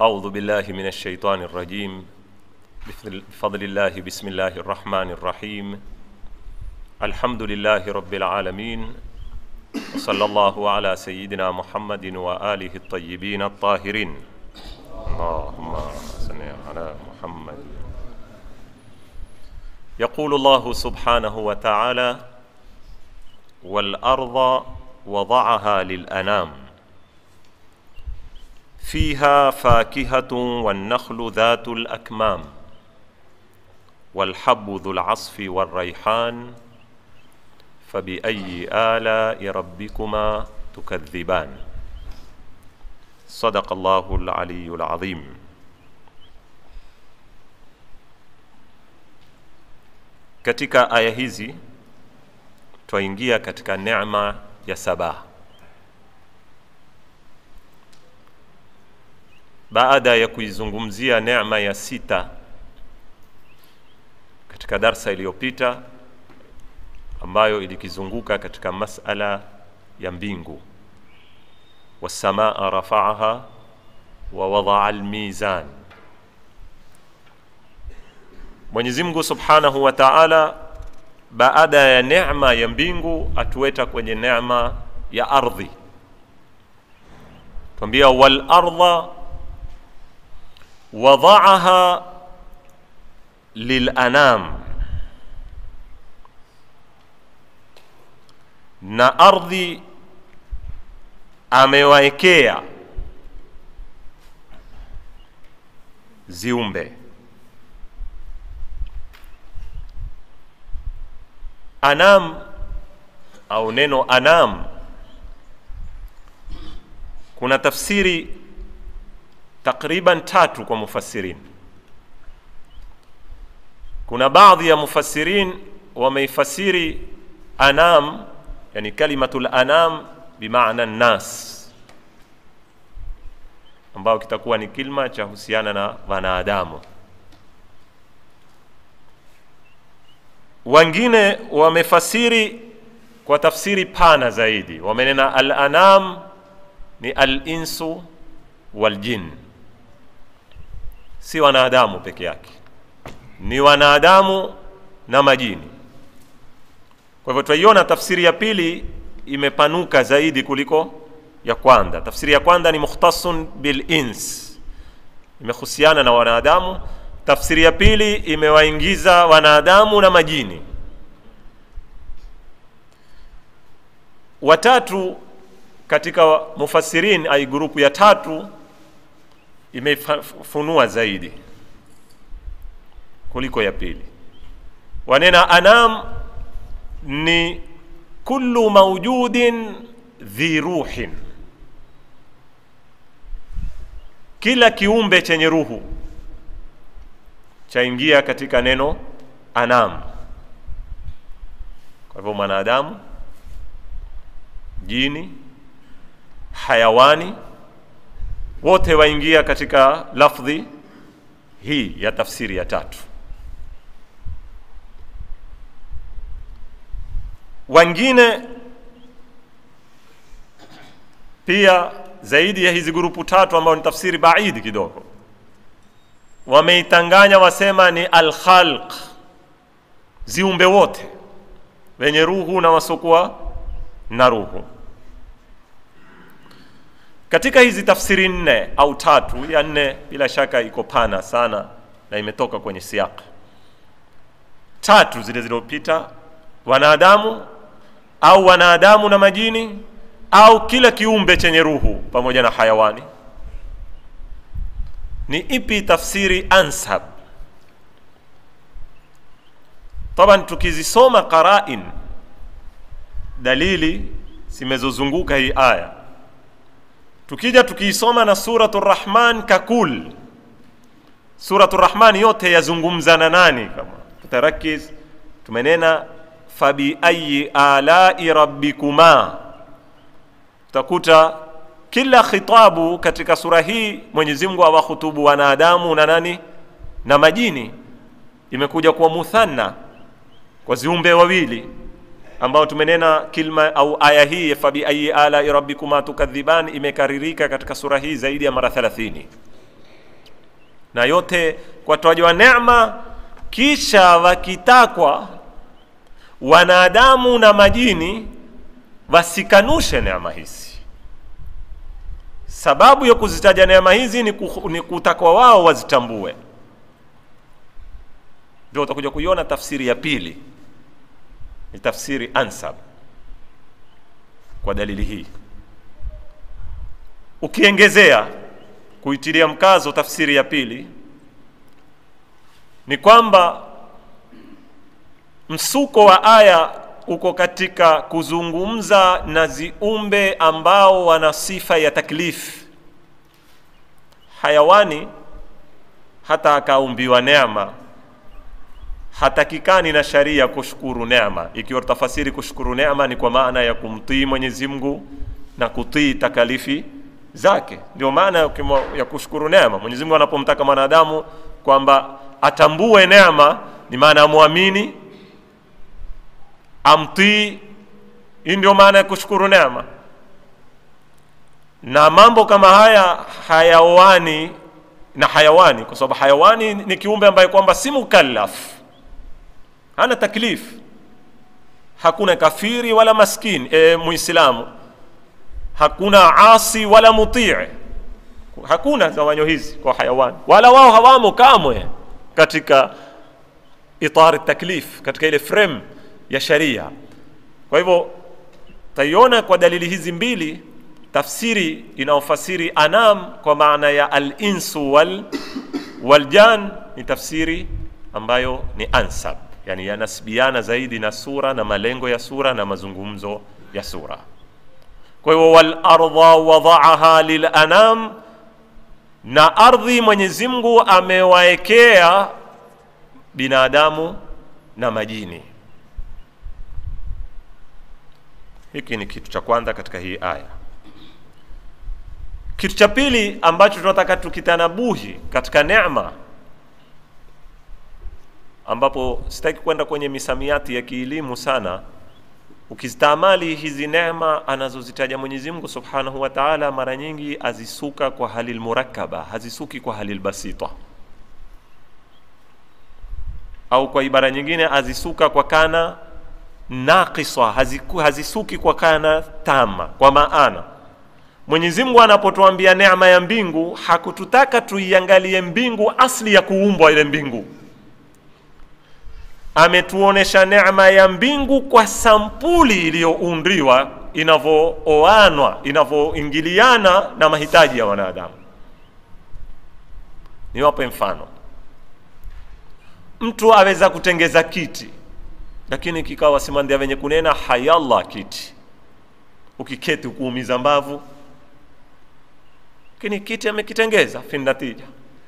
أعوذ بالله من الشيطان الرجيم بفضل الله بسم الله الرحمن الرحيم الحمد لله رب العالمين وصلى الله على سيدنا محمد وآله الطيبين الطاهرين اللهم صل على محمد يقول الله سبحانه وتعالى والأرض وضعها للأنام فيها فاكهة والنخل ذات الأكمام والحب ذو العصف والريحان فبأي آلاء ربكما تكذبان صدق الله العلي العظيم katika aya hizi twaingia katika neema ya sabaha baada ya kuizungumzia neema ya sita katika darsa iliyopita ambayo ilikizunguka katika masala ya mbingu wasamaa rafaaha wa wadaa almizan mwenyezi mungu subhanahu wa taala baada ya neema ya mbingu atuweta kwenye neema ya ardhi twambia walarda wadaaha lilanam na ardhi amewaekea ziumbe anam au neno anam kuna tafsiri takriban tatu kwa mufassirin kuna baadhi ya mufassirin wameifasiri anam yani kalimatul anam bimaana nnas ambayo kitakuwa ni kilma cha husiana na wanadamu wengine wamefasiri kwa tafsiri pana zaidi wamenena al-anam ni al-insu wal-jin si wanadamu peke yake ni wanadamu na majini kwa hivyo twaiona tafsiri ya pili imepanuka zaidi kuliko ya kwanza tafsiri ya kwanza ni mukhtasun bil ins imehusiana na wanadamu tafsiri ya pili imewaingiza wanadamu na majini watatu katika mufassirin ai grupu ya tatu imefunua zaidi kuliko ya pili wanena anam ni kullu maujudin dhi ruhin kila kiumbe chenye ruhu chaingia katika neno anam kwa hivyo mwanadamu jini hayawani wote waingia katika lafdhi hii ya tafsiri ya tatu wengine pia zaidi ya hizi grupu tatu ambayo ni tafsiri baidi kidogo wameitanganya wasema ni alkhalq ziumbe wote wenye ruhu na wasokuwa na ruhu katika hizi tafsiri nne au tatu ya nne bila shaka iko pana sana na imetoka kwenye siaka tatu zile zilizopita wanadamu au wanadamu na majini au kila kiumbe chenye ruhu pamoja na hayawani ni ipi tafsiri ansab taban tukizisoma qarain dalili zimezozunguka hii aya tukija tukiisoma na suratu rahman kakul suratu rahman yote yazungumza na nani kama tutarakiz tumenena fabiayi alai rabbikuma utakuta kila khitabu katika sura hii mwenyezi mungu awahutubu wanadamu na nani na majini imekuja kwa muthanna kwa ziumbe wawili ambao tumenena kilma au aya hii fabiayi alai rabbikuma tukadhiban imekaririka katika sura hii zaidi ya mara 30 na yote kwa toaji wa neema kisha wakitakwa wanadamu na majini wasikanushe neema hizi sababu ya kuzitaja neema hizi ni, ku, ni kutakwa wao wazitambue ndio utakuja kuiona tafsiri ya pili ni tafsiri ansab kwa dalili hii ukiengezea kuitilia mkazo tafsiri ya pili ni kwamba msuko wa aya uko katika kuzungumza na ziumbe ambao wana sifa ya taklif hayawani hata akaumbiwa neema hatakikani na sharia kushukuru neema ikiwa tafasiri kushukuru neema ni kwa maana ya kumtii mwenyezi mungu na kutii takalifi zake ndio maana ya kushukuru neema mwenyezi mungu anapomtaka mwanadamu kwamba atambue neema ni maana amwamini amtii hii ndio maana ya kushukuru neema na mambo kama haya hayawani na hayawani kwa sababu hayawani ni kiumbe ambaye kwamba si mukallaf hana taklif hakuna kafiri wala maskini e, muislamu hakuna asi wala mutii hakuna zawanyo hizi kwa hayawani wala wao hawamo kamwe katika itari taklif katika ile frame ya sharia kwa hivyo taiona kwa dalili hizi mbili tafsiri inayofasiri anam kwa maana ya alinsu wal waljan ni tafsiri ambayo ni ansab yani yanasbiana zaidi na sura na malengo ya sura na mazungumzo ya sura kwa hivyo walarda wadaaha lilanam na ardhi mwenyezi mungu amewaekea binadamu na majini hiki ni kitu cha kwanza katika hii aya kitu cha pili ambacho tunataka tukitanabuhi katika neema ambapo sitaki kwenda kwenye misamiati ya kielimu sana ukizitamali hizi neema anazozitaja mwenyezi mungu subhanahu wa taala mara nyingi azisuka kwa hali lmurakaba hazisuki kwa hali lbasita au kwa ibara nyingine azisuka kwa kana naqisa haziku, hazisuki kwa kana tama kwa maana mwenyezi mungu anapotuambia neema ya mbingu hakututaka tuiangalie mbingu asli ya kuumbwa ile mbingu ametuonesha neema ya mbingu kwa sampuli iliyoundriwa inavyooanwa inavyoingiliana na mahitaji ya wanadamu niwape mfano mtu aweza kutengeza kiti lakini kikawa simandia venye kunena hayallah kiti ukiketi ukuumiza mbavu lakini kiti amekitengeza findatija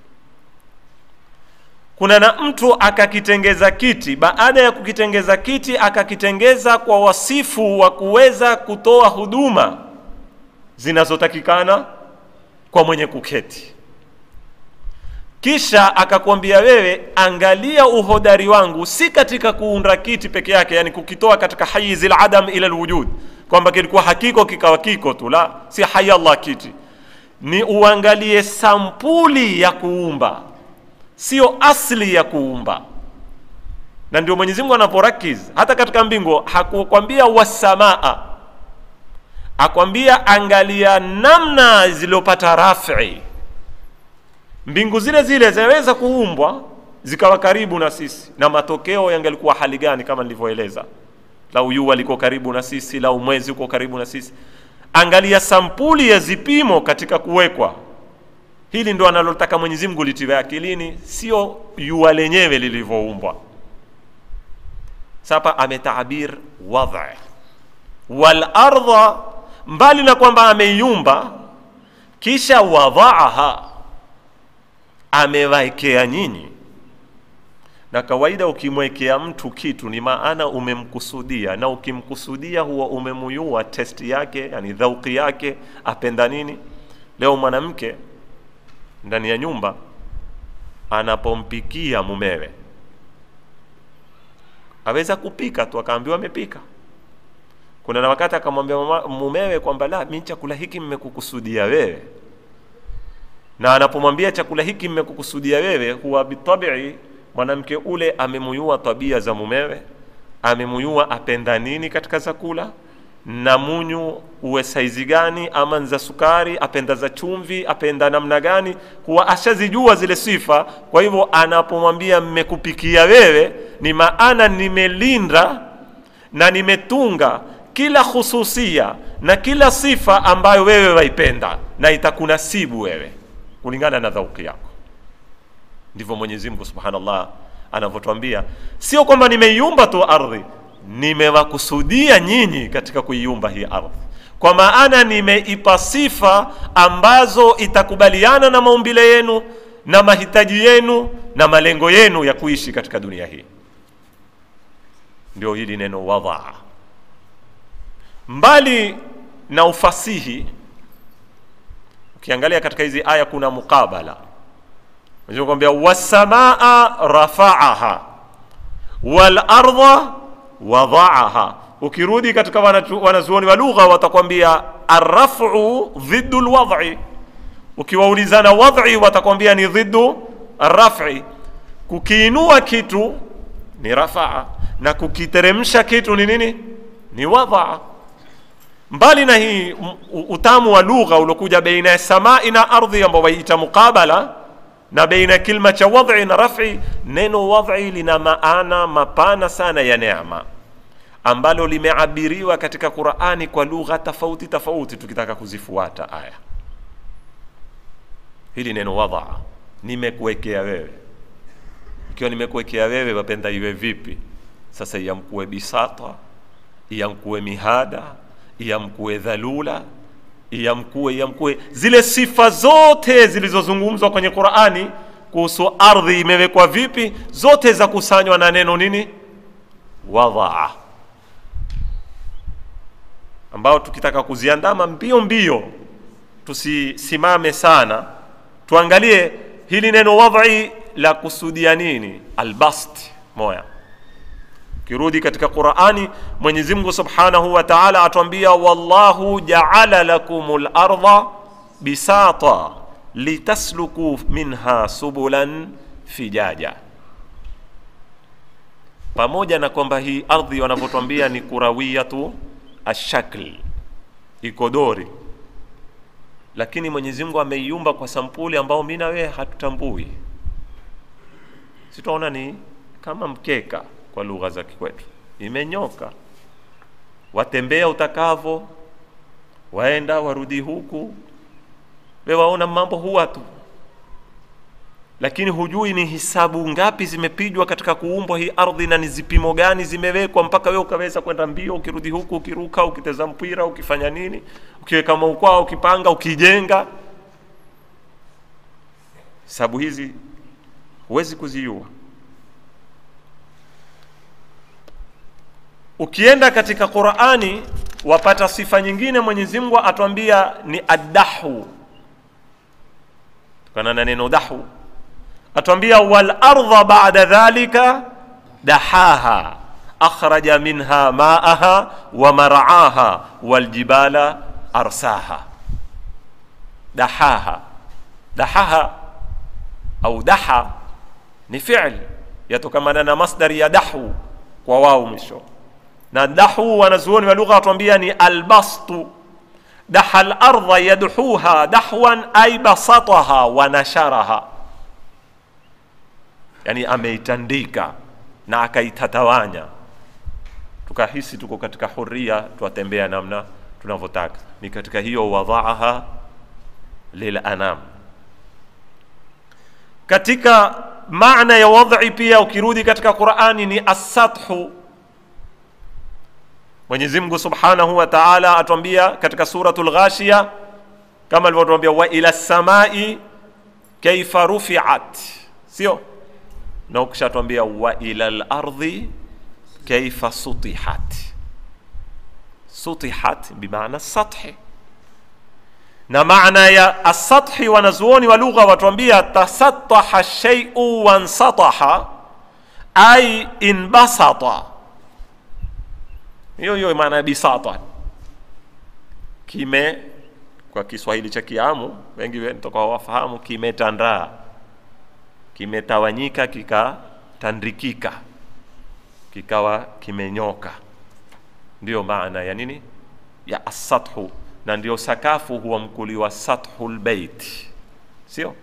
kuna na mtu akakitengeza kiti baada ya kukitengeza kiti akakitengeza kwa wasifu wa kuweza kutoa huduma zinazotakikana kwa mwenye kuketi kisha akakwambia wewe angalia uhodari wangu si katika kuunda kiti peke yake yani kukitoa katika hayizi ladam ila lwujud kwamba kilikuwa hakiko kikawa kiko tu la si hayallah kiti ni uangalie sampuli ya kuumba sio asli ya kuumba na ndio mwenyezi mungu anaporakiz hata katika mbingu hakukwambia wasamaa akwambia angalia namna zilizopata rafi mbingu zile zile zinaweza kuumbwa zikawa karibu na sisi na matokeo yangelikuwa hali gani kama nilivyoeleza lau jua liko karibu na sisi lau mwezi uko karibu na sisi angalia sampuli ya zipimo katika kuwekwa hili ndo analotaka mwenyezi mungu litiwe akilini sio jua lenyewe lilivyoumbwa sapa ametabir wadha walarda mbali na kwamba ameiumba kisha wadhaaha amewaekea nyinyi na kawaida ukimwekea mtu kitu ni maana umemkusudia na ukimkusudia huwa umemuyua testi yake yani dhauki yake apenda nini leo mwanamke ndani ya nyumba anapompikia mumewe aweza kupika tu akaambiwa amepika kuna na wakati akamwambia mumewe kwamba la mi chakula hiki mmekukusudia wewe na anapomwambia chakula hiki mmekukusudia wewe, huwa bitabii mwanamke ule amemuyua tabia za mumewe, amemuyua apenda nini katika chakula na munyu uwe saizi gani, ama za sukari, apenda za chumvi, apenda namna gani, huwa ashazijua zile sifa. Kwa hivyo anapomwambia mmekupikia wewe, ni maana nimelinda na nimetunga kila khususia na kila sifa ambayo wewe waipenda na itakunasibu wewe kulingana na dhauki yako. Ndivyo Mwenyezi Mungu Subhanallah anavyotwambia, sio kwamba nimeiumba tu ardhi, nimewakusudia nyinyi katika kuiumba hii ardhi, kwa maana nimeipa sifa ambazo itakubaliana na maumbile yenu na mahitaji yenu na malengo yenu ya kuishi katika dunia hii. Ndio hili neno wadaa. Mbali na ufasihi, ukiangalia katika hizi aya kuna mukabala kwambia wasamaa rafaaha wal ardha wadaaha. Ukirudi katika wanazuoni wa lugha watakwambia arrafu dhiddu lwadhi. Ukiwaulizana wadhi watakwambia ni dhiddu arrafi. Kukiinua kitu ni rafaa na kukiteremsha kitu ni nini? Ni wadaa. Mbali na hii utamu wa lugha uliokuja baina ya samai na ardhi ambao waiita mukabala na baina kilma cha wadhi na rafi. Neno wadhi lina maana mapana sana ya neema ambalo limeabiriwa katika Qur'ani kwa lugha tofauti tofauti, tukitaka kuzifuata aya. Hili neno wadha, nimekuwekea wewe. Ikiwa nimekuwekea wewe, wapenda iwe vipi? Sasa iyamkuwe bisata, iyamkuwe mihada, iyamkuwe dhalula iyamkuwe iyamkuwe, zile sifa zote zilizozungumzwa kwenye Qur'ani kuhusu ardhi imewekwa vipi, zote za kusanywa na neno nini? Wadaa, ambao tukitaka kuziandama mbio mbio, tusisimame sana, tuangalie hili neno wadhi la kusudia nini. Albast moya Ukirudi katika Qur'ani, Mwenyezi Mungu Subhanahu wa Ta'ala atuambia, wallahu ja'ala lakumul arda bisata litasluku minha subulan fijaja. Pamoja na kwamba hii ardhi wanavyotwambia ni kurawiyatu ashakl, iko dori, lakini Mwenyezi Mungu ameiumba kwa sampuli ambao mimi na wewe hatutambui. Sitaona ni kama mkeka kwa lugha za kikwetu, imenyoka, watembea utakavo, waenda warudi huku, we waona mambo huwa tu, lakini hujui ni hisabu ngapi zimepigwa katika kuumbwa hii ardhi na ni zipimo gani zimewekwa mpaka we ukaweza kwenda mbio, ukirudi huku, ukiruka, ukiteza mpira, ukifanya nini, ukiweka maukwaa, ukipanga, ukijenga. Hisabu hizi huwezi kuziua. Ukienda katika Qur'ani wapata sifa nyingine, Mwenyezi Mungu atwambia ni addahu, tukana na neno dahu, atwambia wal ardha ba'da dhalika dahaha akhraja minha ma'aha wa mar'aha wal jibala arsaha. Dahaha, dahaha au daha ni fi'l yatokamana na masdari ya dahu kwa wao mwisho na dahu wanazuoni wa lugha watuambia ni albastu. Daha al-ardha yadhuha dahwan ay basataha wa nasharaha, yani ameitandika na akaitatawanya, tukahisi tuko katika huria, twatembea namna tunavyotaka. Ni katika hiyo wadhaaha lil anam. Katika maana ya wadhi pia ukirudi katika Qur'ani ni as-sathu Mwenyezi Mungu Subhanahu wa Ta'ala atuambia katika suratul Ghashiya kama alivyotuambia wa ila samai kaifa rufi'at, sio na ukishatuambia wa ila al-ardhi kaifa sutihat. Sutihat bimaana sathi, na maana ya asathi wanazuoni wa lugha watuambia tasattaha shay'u wansataha ay inbasata hiyo hiyo maana ya bisata, kwa Kiswahili cha Kiamu, wengi toka wafahamu, kimetandaa, kimetawanyika, kikatandikika, kikawa kimenyoka. Ndiyo maana ya nini ya asathu, na ndio sakafu huwa mkuliwa sathul bait, sio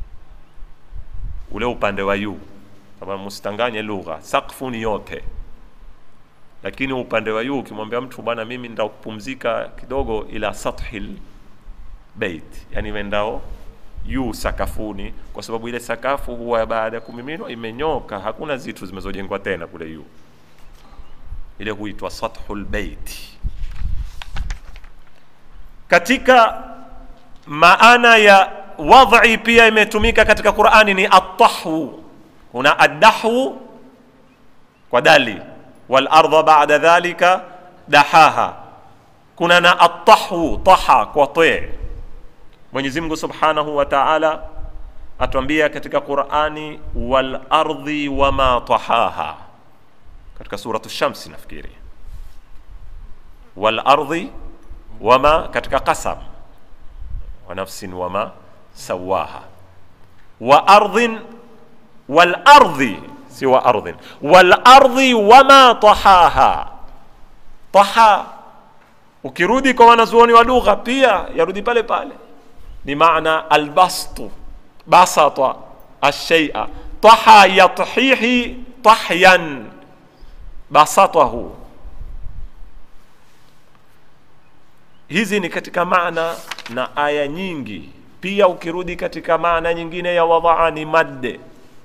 ule upande wa juu, kama msitanganye lugha. Sakfu ni yote lakini upande wa juu ukimwambia mtu bwana, mimi nda kupumzika kidogo, ila sathil bait, yani wendao juu sakafuni, kwa sababu ile sakafu huwa baada ya kumiminwa imenyoka, hakuna zitu zimezojengwa tena kule juu, ile huitwa sathul bait. Katika maana ya wadhi pia imetumika katika Qur'ani ni atahwu, kuna adahwu kwa dali wal ardha ba'da dhalika dahaha, kuna na atahwu taha kwa te. Mwenyezi Mungu Subhanahu wa Ta'ala atuambia katika Qur'ani wal ardhi wama tahaha, katika suratu Shamsi nafikiri, wal ardhi wama, katika qasam wa nafsin wama sawaha wa ardhin wal ardhi si wa ardhin wal ardhi wama tahaha. Taha ukirudi kwa wanazuoni wa lugha pia yarudi pale pale, ni maana albastu basata ashay'a taha yathihi tahyan basatahu. Hizi ni katika maana na aya nyingi. Pia ukirudi katika maana nyingine ya wadaa ni madde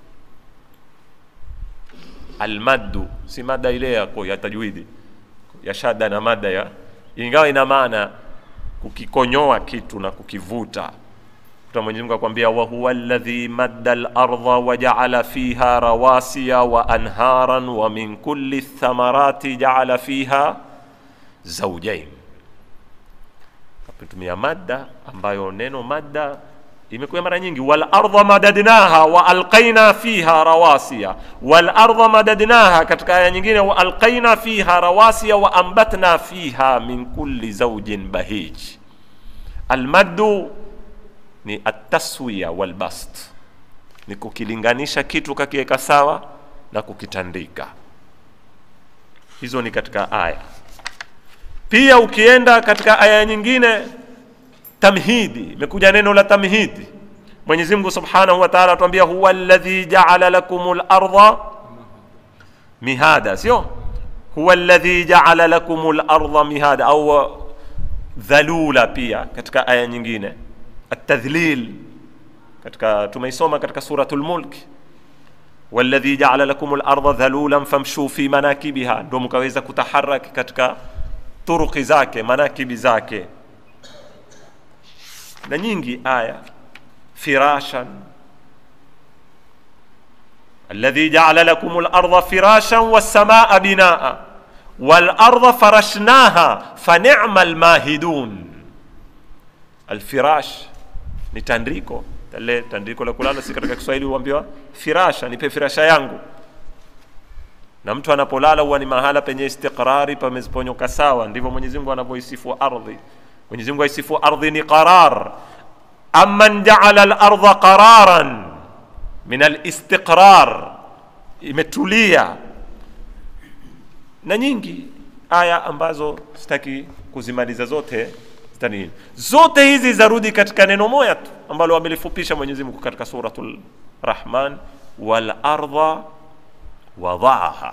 almaddu si mada ile yako ya tajwidi ya shada na mada ya, ingawa ina maana kukikonyoa kitu na kukivuta. Kuta Mwenyezi Mungu akwambia, wa huwa alladhi madda al-ardha wa ja'ala fiha rawasiya wa anharan wa min kulli thamarati ja'ala fiha zawjayn. Katumia madda ambayo neno madda imekuja mara nyingi, wal ardha madadnaha wa alqaina fiha rawasiya, wal ardha madadnaha. Katika aya nyingine, wa alqaina fiha rawasiya wa ambatna fiha min kulli zawjin bahij. Almaddu ni ataswiya wal bast, ni kukilinganisha kitu kakiweka sawa na kukitandika. Hizo ni katika aya. Pia ukienda katika aya nyingine tamhidi imekuja neno la tamhidi. Mwenyezi Mungu Subhanahu wa Ta'ala atuambia huwa alladhi ja'ala lakumul ardha mihada, sio huwa alladhi ja'ala lakumul ardha mihada au dhalula. Pia katika aya nyingine atadhlil, katika tumeisoma katika suratul Mulk, walladhi ja'ala lakumul ardha dhalulan famshu fi manakibiha, ndio mkaweza kutaharaki katika turuki zake manakibi zake na nyingi aya firashan alladhi ja'ala lakum al-ardha firashan was-samaa binaa wal-ardha farashnaha fa ni'mal mahidun. Al-firash ni tandiko tale tandiko la kulala, si katika Kiswahili huambiwa firasha, nipe firasha yangu. Na mtu anapolala huwa ni mahala penye istiqrari, pameziponyoka sawa. Ndivyo Mwenyezi Mungu anavyoisifu ardhi. Mwenyezi Mungu aisifu ardhi ni qarar, amman jaala al-ardha qararan min al-istiqrar, imetulia. Na nyingi aya ambazo sitaki kuzimaliza zote zitani, zote hizi zarudi katika neno moja tu ambalo amelifupisha Mwenyezi Mungu katika suratul Rahman, wal ardha wadaaha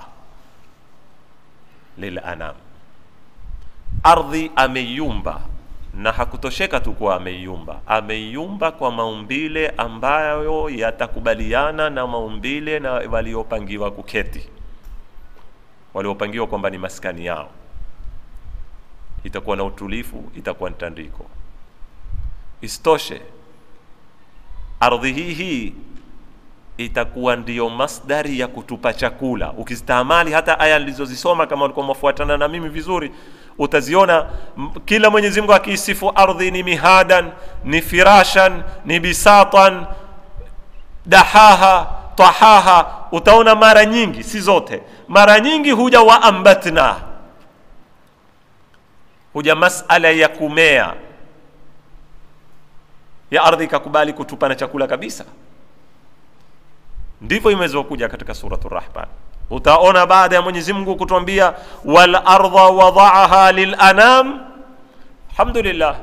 lil anam, ardhi ameiumba na hakutosheka tu kuwa ameiumba, ameiumba kwa maumbile ambayo yatakubaliana na maumbile na waliopangiwa kuketi, waliopangiwa kwamba ni maskani yao. Itakuwa na utulifu, itakuwa ni tandiko. Isitoshe, ardhi hii hii itakuwa ndiyo masdari ya kutupa chakula. Ukizitamali hata aya nilizozisoma, kama ulikuwa mwafuatana na mimi vizuri, utaziona kila Mwenyezi Mungu akiisifu ardhi ni mihadan, ni firashan, ni bisatan, dahaha, tahaha. Utaona mara nyingi, si zote, mara nyingi huja wa ambatna, huja masala ya kumea ya ardhi ikakubali kutupa na chakula kabisa ndivyo imezokuja katika suratu rahman utaona baada ya mwenyezi mungu kutuambia wal ardha wadaaha lilanam alhamdulillah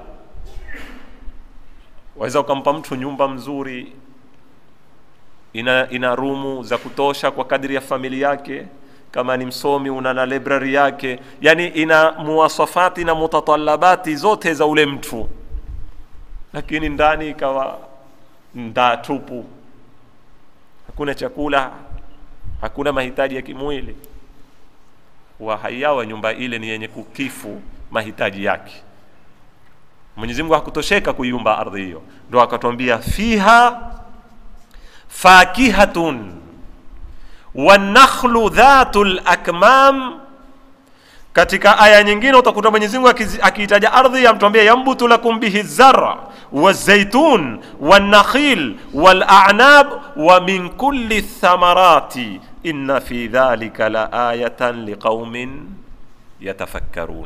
waweza ukampa mtu nyumba mzuri ina, ina rumu za kutosha kwa kadri ya familia yake kama ni msomi una na library yake yani ina muwasafati na mutatalabati zote za ule mtu lakini ndani ikawa ndaa tupu hakuna chakula hakuna mahitaji ya kimwili wa haiyawa nyumba ile ni yenye kukifu mahitaji yake mwenyezi mungu hakutosheka kuiumba ardhi hiyo ndo akatwambia fiha fakihatun wanakhlu dhatu lakmam katika aya nyingine utakuta mwenyezi mungu akiitaja ardhi amtwambia yambutu lakum bihi zara والزيتون والنخيل والأعناب ومن كل الثمرات إن في ذلك لآية لقوم يتفكرون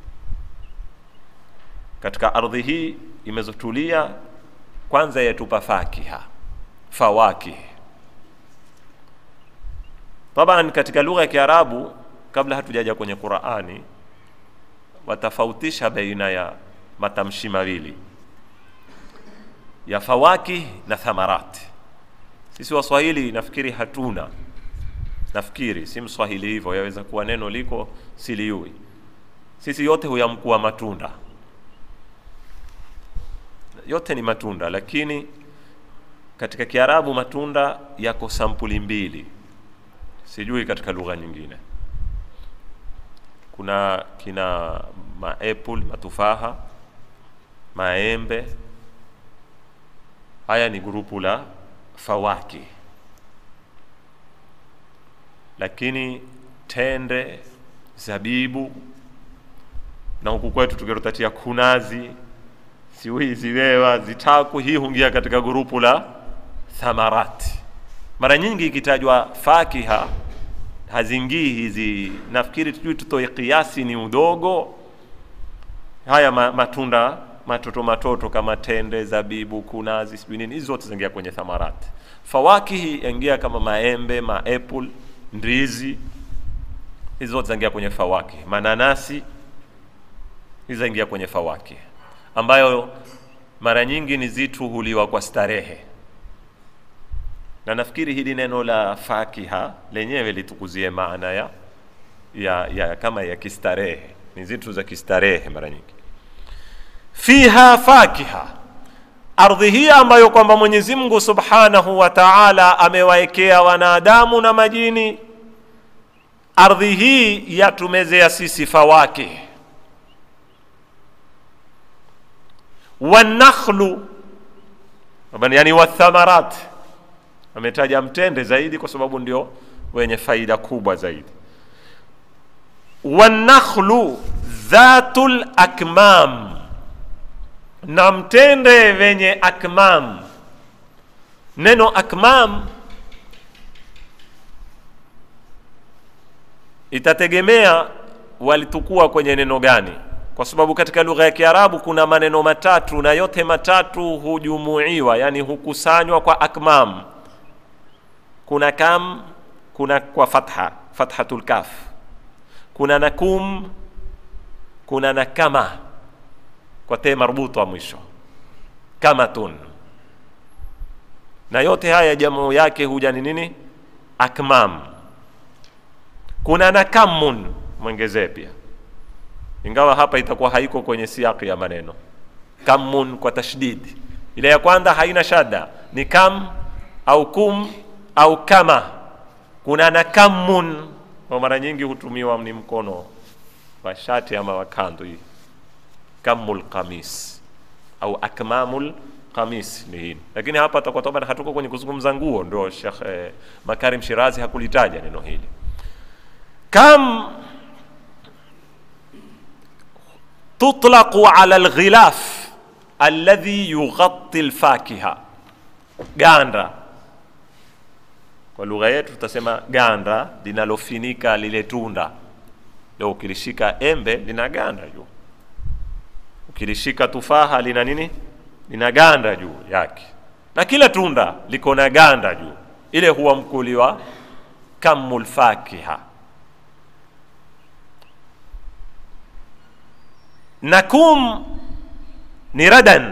katika ardhi hii imezotulia kwanza yatupa fakiha fawakih taban katika lugha ya kiarabu kabla hatujaja kwenye qurani watafautisha baina ya matamshi mawili ya fawakih na thamarati sisi waswahili nafikiri hatuna nafikiri si mswahili hivyo yaweza kuwa neno liko siliui sisi yote huyamkuwa matunda yote ni matunda lakini katika kiarabu matunda yako sampuli mbili sijui katika lugha nyingine kuna kina maapple matufaha maembe haya ni grupu la fawaki lakini tende zabibu na huku kwetu tukirotatia kunazi siwi ziwewa zitaku hii hungia katika grupu la thamarati mara nyingi ikitajwa fakiha hazingii hizi nafikiri tujui tutoe kiasi ni udogo haya ma, matunda matoto matoto kama tende zabibu kunazi sijui nini hizi zote zaingia kwenye thamarati fawakihi yaingia kama maembe maapple ndizi hizi zote zaingia kwenye fawaki mananasi hizi zaingia kwenye fawaki ambayo mara nyingi ni zitu huliwa kwa starehe na nafikiri hili neno la fakiha lenyewe litukuzie maana ya, ya, ya kama ya kistarehe ni zitu za kistarehe mara nyingi fiha fakiha ardhi hii ambayo kwamba mwenyezi mungu subhanahu wa taala amewaekea wanadamu na majini ardhi hii yatumezea sisi fawakih wanakhlu yani wathamarat ametaja mtende zaidi kwa sababu ndio wenye faida kubwa zaidi wanakhlu dhatul akmam na mtende wenye akmam neno akmam itategemea walitukua kwenye neno gani kwa sababu katika lugha ya kiarabu kuna maneno matatu na yote matatu hujumuiwa yani hukusanywa kwa akmam kuna kam kuna kwa fatha fathatul kaf kuna nakum kuna na kama kwa te marbuta mwisho kamatun na yote haya jamu yake huja ni nini akmam kuna na kamun mwongezee pia ingawa hapa itakuwa haiko kwenye siaki ya maneno kamun kwa tashdid ile ya kwanza haina shada ni kam au kum au kama kuna na kamun kwa mara nyingi hutumiwa ni mkono wa shati ama wa kando hii kamul qamis au akmamul qamis ni hili lakini hapa takuwa toba hatuko kwenye kuzungumza nguo ndio Sheikh eh, Makarim Shirazi hakulitaja neno hili kam tutlaqu ala alghilaf alladhi yughatti alfakiha ganda kwa lugha yetu tutasema ganda linalofinika lile tunda leo ukilishika embe lina ganda juu ukilishika tufaha lina nini lina ganda juu yake na kila tunda liko na ganda juu ile huwa mkuliwa kamul fakiha nakum ni radan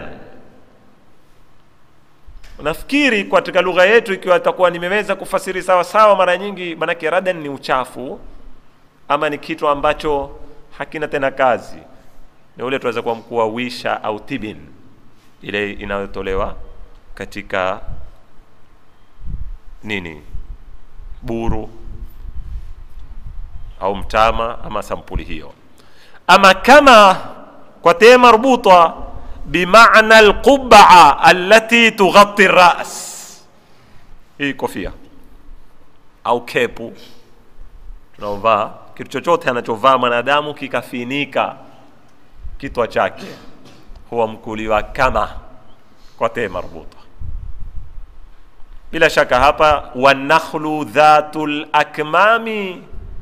nafikiri katika lugha yetu ikiwa itakuwa nimeweza kufasiri sawa sawa mara nyingi maanake radan ni uchafu ama ni kitu ambacho hakina tena kazi ni ule tunaweza kuwa mkuu wa wisha au tibin ile inayotolewa katika nini buru au mtama ama sampuli hiyo ama kama kwa tee marbuta bimana alqubaa allati tughatti ras hii kofia au kepu tunaovaa kitu chochote anachovaa mwanadamu kikafinika kitwa chake huwa mkuliwa kama kwa tee marbuta bila shaka hapa wanakhlu dhatu lakmami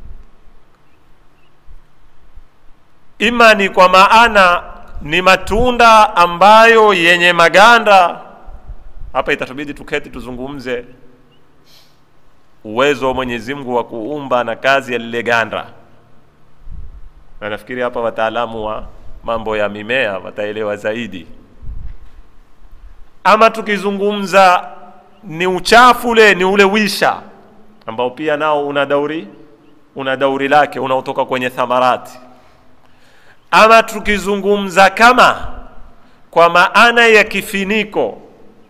ima ni kwa maana ni matunda ambayo yenye maganda hapa itatubidi tuketi tuzungumze uwezo wa mwenyezi mungu wa kuumba na kazi ya lile ganda na nafikiri hapa wataalamu wa mambo ya mimea wataelewa zaidi ama tukizungumza ni uchafu ule ni ule wisha ambao pia nao una dauri una dauri lake unaotoka kwenye thamarati ama tukizungumza kama kwa maana ya kifiniko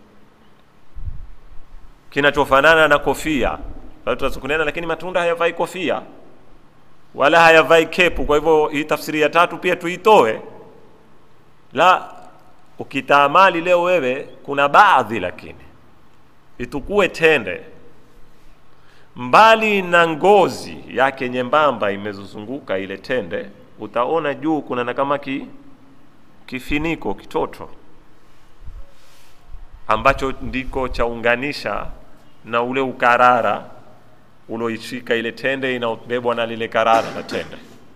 kinachofanana na kofia kunena lakini matunda hayavai kofia wala hayavai kepu kwa hivyo hii tafsiri ya tatu pia tuitoe la ukitaamali leo wewe kuna baadhi lakini itukue tende mbali na ngozi yake nyembamba imezozunguka ile tende utaona juu kuna na kama ki, kifiniko kitoto ambacho ndiko chaunganisha na ule ukarara uloishika ile tende inaobebwa na lile karara la tende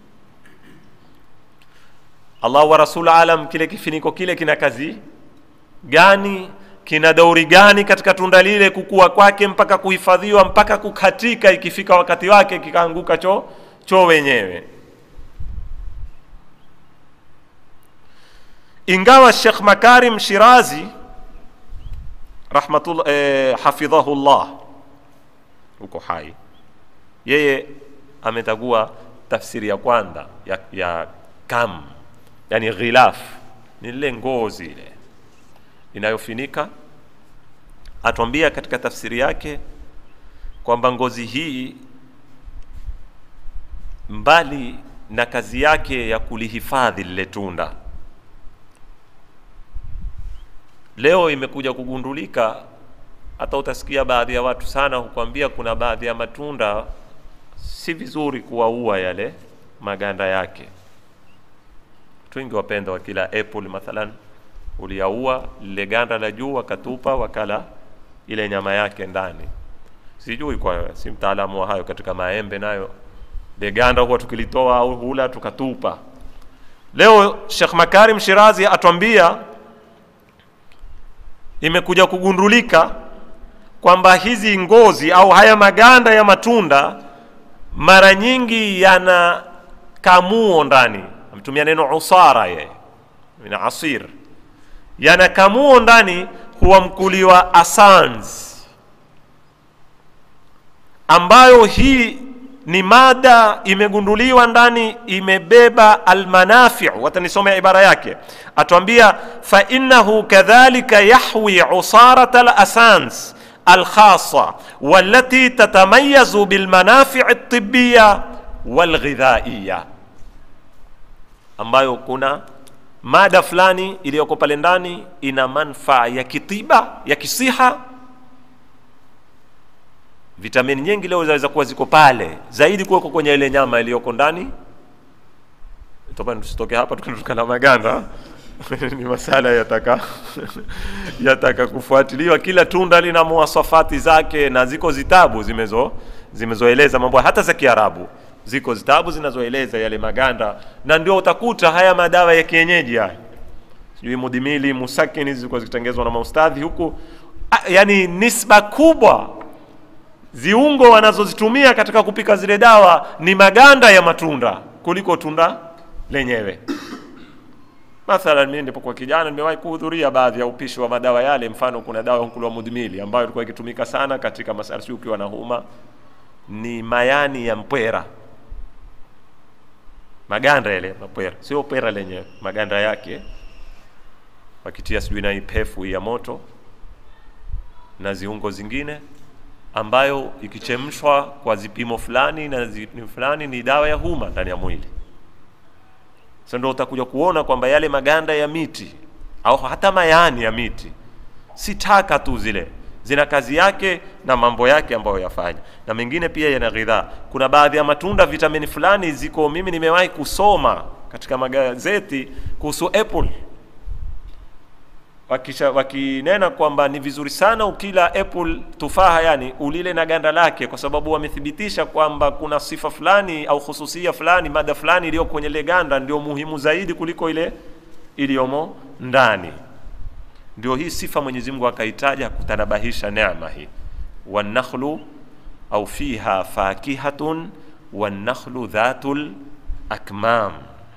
allah wa rasul alam kile kifiniko kile kina kazi gani kina dauri gani katika tunda lile kukua kwake mpaka kuhifadhiwa mpaka kukatika ikifika wakati wake kikaanguka cho cho wenyewe ingawa Sheikh Makarim Shirazi rahmatullah eh, hafidhahullah uko hai yeye ametagua tafsiri ya kwanza ya, ya kam yani ghilaf ni lile ngozi ile inayofinika atuambia katika tafsiri yake kwamba ngozi hii mbali na kazi yake ya kulihifadhi lile tunda leo imekuja kugundulika hata utasikia baadhi ya watu sana hukwambia kuna baadhi ya matunda si vizuri kuwaua yale maganda yake watu wengi wapenda wakila apple mathalan uliyaua lile ganda la juu wakatupa wakala ile nyama yake ndani sijui kwa si mtaalamu wa hayo katika maembe nayo le ganda huwa tukilitoa au hula tukatupa leo Sheikh Makarim Shirazi atwambia imekuja kugundulika kwamba hizi ngozi au haya maganda ya matunda mara nyingi yana kamuo ndani ametumia neno usara ye na asir yana kamuo ndani huwa mkuliwa asans ambayo hii ni mada imegunduliwa ndani imebeba almanafiu watanisomea ibara yake atwambia fainahu kadhalika yahwi usarat alasans alkhasa walati tatamayazu bilmanafiu ltibiya walghidhaiya ambayo kuna mada fulani iliyoko pale ndani ina manfaa ya kitiba ya kisiha vitamini nyingi leo zinaweza kuwa ziko pale zaidi kuweko kwenye ile nyama iliyoko ndani topani tusitoke hapa tukanuka na maganda ni masala yataka yataka kufuatiliwa kila tunda lina muwasafati zake na ziko zitabu zimezo zimezoeleza mambo hata za kiarabu ziko zitabu zinazoeleza yale maganda na ndio utakuta haya madawa ya kienyeji haya sijui mudimili musakini zilikuwa zikitengezwa na maustadhi huku A, yani nisba kubwa ziungo wanazozitumia katika kupika zile dawa ni maganda ya matunda kuliko tunda lenyewe mathalan mimi nilipokuwa kijana nimewahi kuhudhuria baadhi ya upishi wa madawa yale mfano kuna dawa hukulwa mudmili ambayo ilikuwa ikitumika sana katika masarsi ukiwa na huma ni mayani ya mpwera maganda yale mapwera sio pwera lenyewe maganda yake wakitia sijui na ipefu ya moto na ziungo zingine ambayo ikichemshwa kwa zipimo fulani na zi, fulani ni dawa ya huma ndani ya mwili sasa ndio utakuja kuona kwamba yale maganda ya miti au hata mayani ya miti si taka tu zile zina kazi yake na mambo yake ambayo yafanya na mengine pia yana ghidhaa kuna baadhi ya matunda vitamini fulani ziko mimi nimewahi kusoma katika magazeti kuhusu apple wakisha wakinena kwamba ni vizuri sana ukila apple tufaha yani ulile na ganda lake kwa sababu wamethibitisha kwamba kuna sifa fulani au hususia fulani mada fulani iliyo kwenye ile ganda ndio muhimu zaidi kuliko ile iliyomo ndani ndio hii sifa mwenyezi mungu akaitaja kutanabahisha neema hii wanakhlu au fiha fakihatun wanakhlu dhatul akmam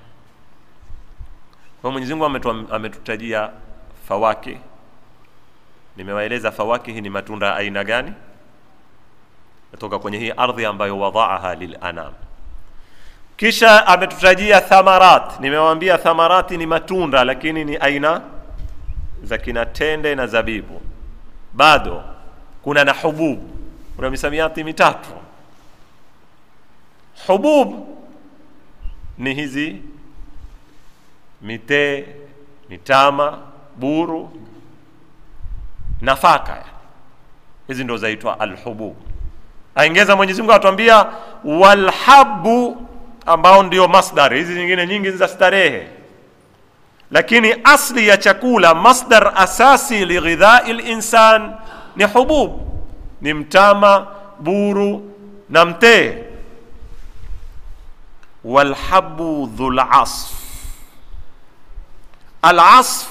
kwa mwenyezi mungu ametu, ametutajia fawaki nimewaeleza fawaki hii ni matunda aina gani kutoka kwenye hii ardhi ambayo wadaaha lilanam kisha ametutajia thamarat nimewaambia thamarati ni matunda lakini ni aina za kina tende na zabibu bado kuna na hubub kuna misamiati mitatu hubub ni hizi mitee mitama buru nafaka hizi ndo zaitwa alhubub aingeza mwenyezi mungu atuambia walhabu ambao ndio masdar hizi nyingine nyingi za starehe lakini asli ya chakula masdar asasi lighidhai linsan ni hubub ni mtama buru na mtee walhabu dhulasf alasf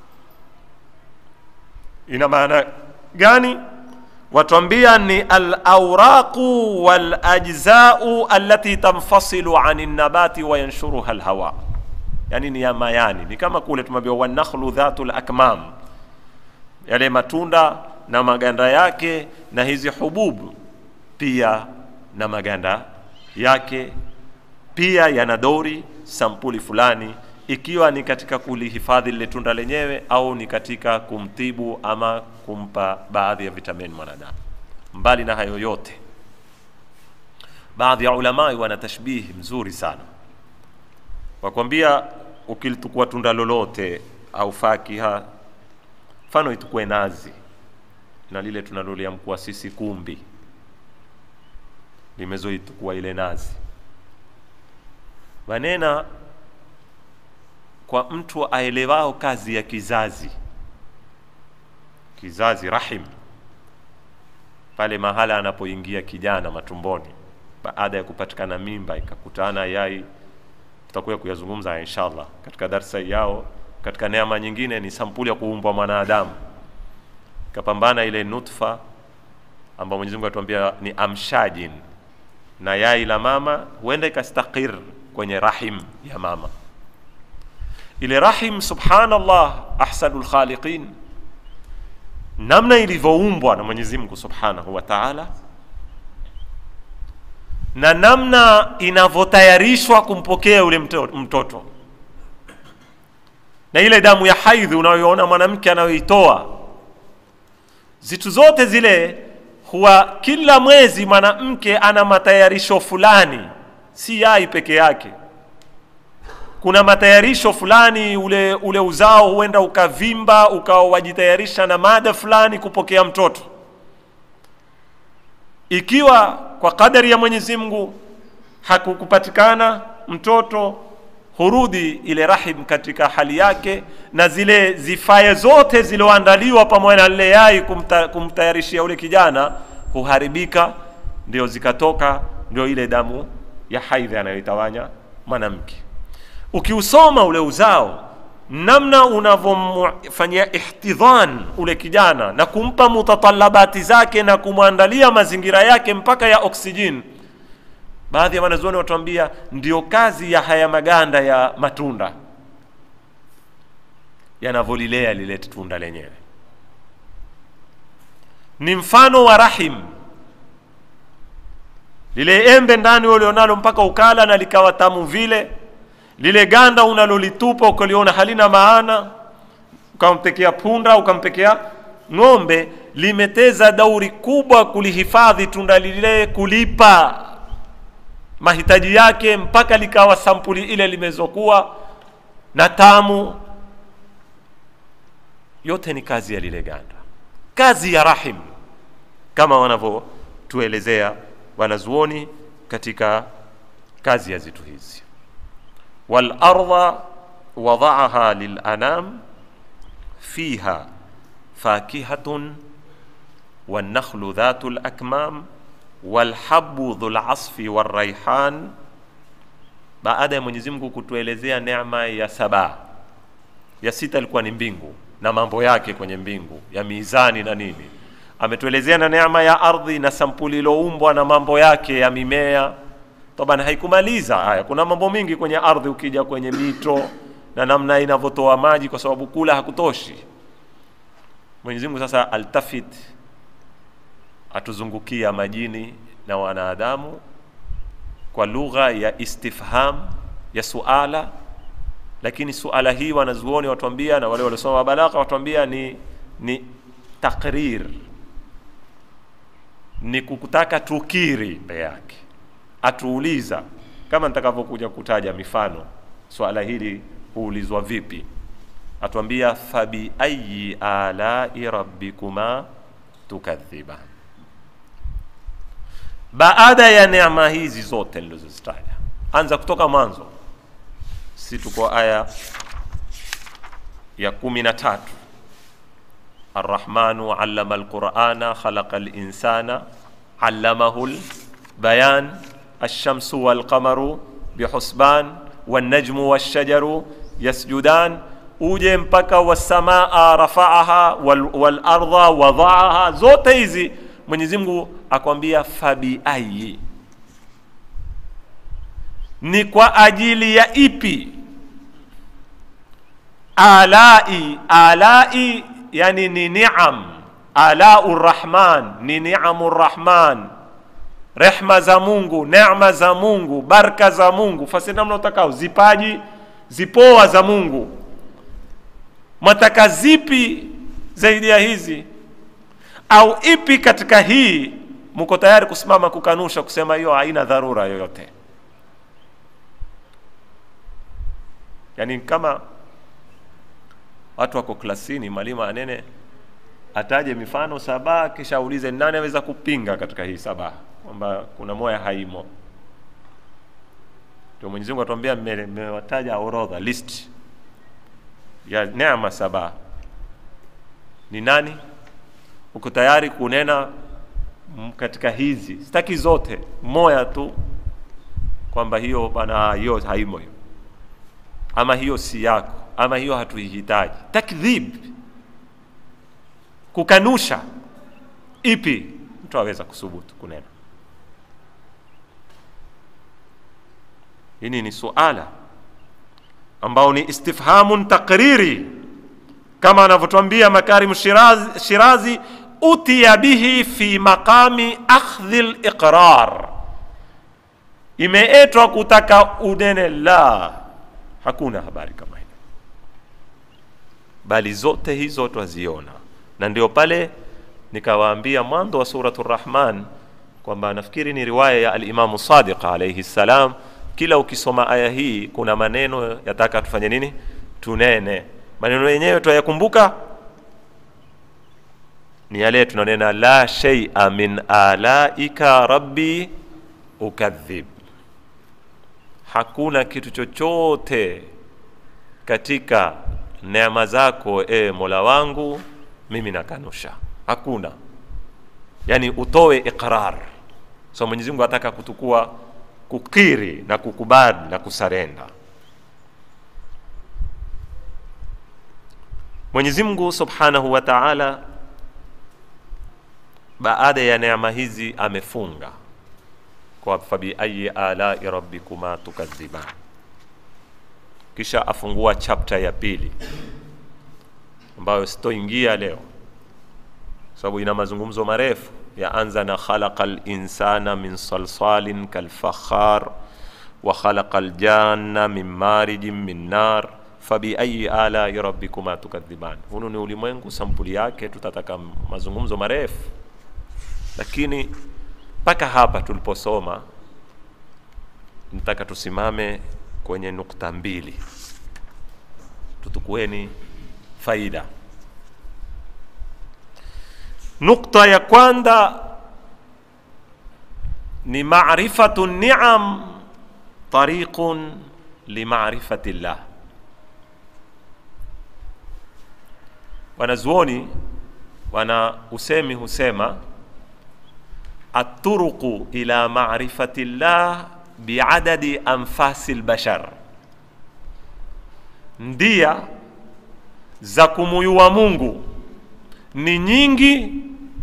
ina maana gani watwambia ni alauraqu walajzau allati tanfasilu ani nabati wayanshuruha lhawa yani ni ya mayani ni kama kule tumeambiwa wanakhlu dhatu lakmam yale matunda na maganda yake na hizi hububu pia na maganda yake pia yana dori sampuli fulani ikiwa ni katika kulihifadhi lile tunda lenyewe au ni katika kumtibu ama kumpa baadhi ya vitamini mwanadamu mbali na hayo yote baadhi ya ulamai wana tashbihi mzuri sana wakwambia ukilitukua tunda lolote au fakiha mfano itukue nazi na lile tunaloliamkua sisi kumbi limezoitukua ile nazi wanena kwa mtu aelewao kazi ya kizazi kizazi rahim pale mahala anapoingia kijana matumboni baada ya kupatikana mimba ikakutana yai tutakuja kuyazungumza inshallah katika darsa yao katika neema nyingine ni sampuli ya kuumbwa mwanadamu ikapambana ile nutfa ambayo Mwenyezi Mungu atuambia ni amshajin na yai la mama huenda ikastakir kwenye rahim ya mama ile rahim subhanallah ahsanul khaliqin namna ilivyoumbwa na Mwenyezi Mungu subhanahu wa ta'ala na namna inavyotayarishwa kumpokea ule mtoto na ile damu ya haidhi unayoona mwanamke anayoitoa zitu zote zile huwa kila mwezi mwanamke ana matayarisho fulani si yai peke yake kuna matayarisho fulani ule ule uzao huenda ukavimba ukawa wajitayarisha na mada fulani kupokea mtoto ikiwa kwa kadari ya Mwenyezi Mungu hakukupatikana mtoto hurudi ile rahim katika hali yake na zile zifaye zote zilizoandaliwa pamoja na lile yai kumta, kumtayarishia ule kijana huharibika ndio zikatoka ndio ile damu ya haidhi anayoitawanya mwanamke ukiusoma ule uzao namna unavyomfanyia ihtidhan ule kijana na kumpa mutatalabati zake na kumwandalia mazingira yake mpaka ya oksijeni baadhi ya wanazuoni watuambia ndio kazi ya haya maganda ya matunda yanavyolilea lile tunda lenyewe ni mfano wa rahim lile embe ndani ulionalo mpaka ukala na likawa tamu vile lile ganda unalolitupa ukaliona halina maana ukampekea punda ukampekea ng'ombe limeteza dauri kubwa kulihifadhi tunda lile kulipa mahitaji yake mpaka likawa sampuli ile limezokuwa na tamu yote ni kazi ya lile ganda kazi ya rahim kama wanavyotuelezea wanazuoni katika kazi ya zitu hizi walarda wadaaha lilanam fiha fakihatun والنخل ذات الأكمام والحب ذو العصف والريحان baada ya Mwenyezi Mungu kutuelezea neema ya saba ya sita ilikuwa ni mbingu na mambo yake kwenye mbingu ya mizani na nini ametuelezea na neema ya ardhi na sampuli iloumbwa na mambo yake ya mimea taban haikumaliza haya kuna mambo mingi kwenye ardhi ukija kwenye mito na namna inavyotoa maji kwa sababu kula hakutoshi Mwenyezi Mungu sasa altafit atuzungukia majini na wanadamu kwa lugha ya istifham ya suala lakini suala hii wanazuoni watuambia na wale waliosoma balagha watuambia ni ni takrir ni kukutaka tukiri mbele yake atuuliza kama nitakavyokuja kutaja mifano swala hili huulizwa vipi atuambia fabi ayi alai rabbikuma tukadhiba baada ya neema hizi zote nilizozitaja anza kutoka mwanzo si tuko aya ya kumi na tatu arrahmanu allama alqurana khalaqa linsana allamahu lbayan alshamsu walqamaru bihusban والنجم والشجر يسجدان uje mpaka wasamaa rafaaha wal, walarda wadhaaha zote hizi mwenyezi mungu akwambia fabiayi ni kwa ajili ya ipi alai alai yani ni niam alau rrahman ni niamu rrahman rehma za mungu nema za mungu baraka za mungu fasi namna utakao zipaji zipoa za mungu mwataka zipi zaidi ya hizi au ipi katika hii mko tayari kusimama kukanusha kusema hiyo haina dharura yoyote yaani kama watu wako klasini mwalimu anene ataje mifano saba kisha aulize nani aweza kupinga katika hii saba kwamba kuna moya haimo ndio mwenyezi mungu atuambia mmewataja orodha list ya neema saba ni nani uko tayari kunena katika hizi sitaki zote moya tu kwamba hiyo bana hiyo haimo hiyo ama hiyo si yako ama hiyo hatuihitaji takdhib kukanusha ipi mtu aweza kusubutu kunena hili ni suala ambao ni istifhamun takriri kama anavyotwambia makarim shirazi, shirazi utiya bihi fi maqami akhdhi liqrar imeetwa kutaka unene la hakuna habari kama hiyo bali zote hizo twaziona na ndio pale nikawaambia mwanzo wa suratu rahman kwamba nafikiri ni riwaya ya alimamu sadiq alaihi ssalam kila ukisoma aya hii kuna maneno yataka tufanye nini tunene maneno yenyewe twayakumbuka ni yale tunanena la shaia min alaika rabbi ukadhib hakuna kitu chochote katika neema zako e mola wangu mimi nakanusha hakuna yani utoe iqrar so mwenyezi mungu ataka kutukua kukiri na kukubali na kusarenda Mwenyezi Mungu Subhanahu wa Ta'ala baada ya neema hizi amefunga kwa fabi ayi alai rabbikuma tukadhiban, kisha afungua chapter ya pili ambayo sitoingia leo sababu ina mazungumzo marefu. Yaanza na khalaqa linsana min salsalin kalfakhar wa khalaqa ljanna min marijin min nar fabiayi alai rabbikuma tukadhiban. Hunu ni ulimwengu sampuli yake, tutataka mazungumzo marefu, lakini mpaka hapa tuliposoma, nataka tusimame kwenye nukta mbili, tutukueni faida. Nukta ya kwanza ni marifatu ni'am tariqun limarifati llah. Wanazuoni wana usemi husema aturuqu ila marifati llah biadadi anfasi lbashar, ndia za kumuyua Mungu ni nyingi,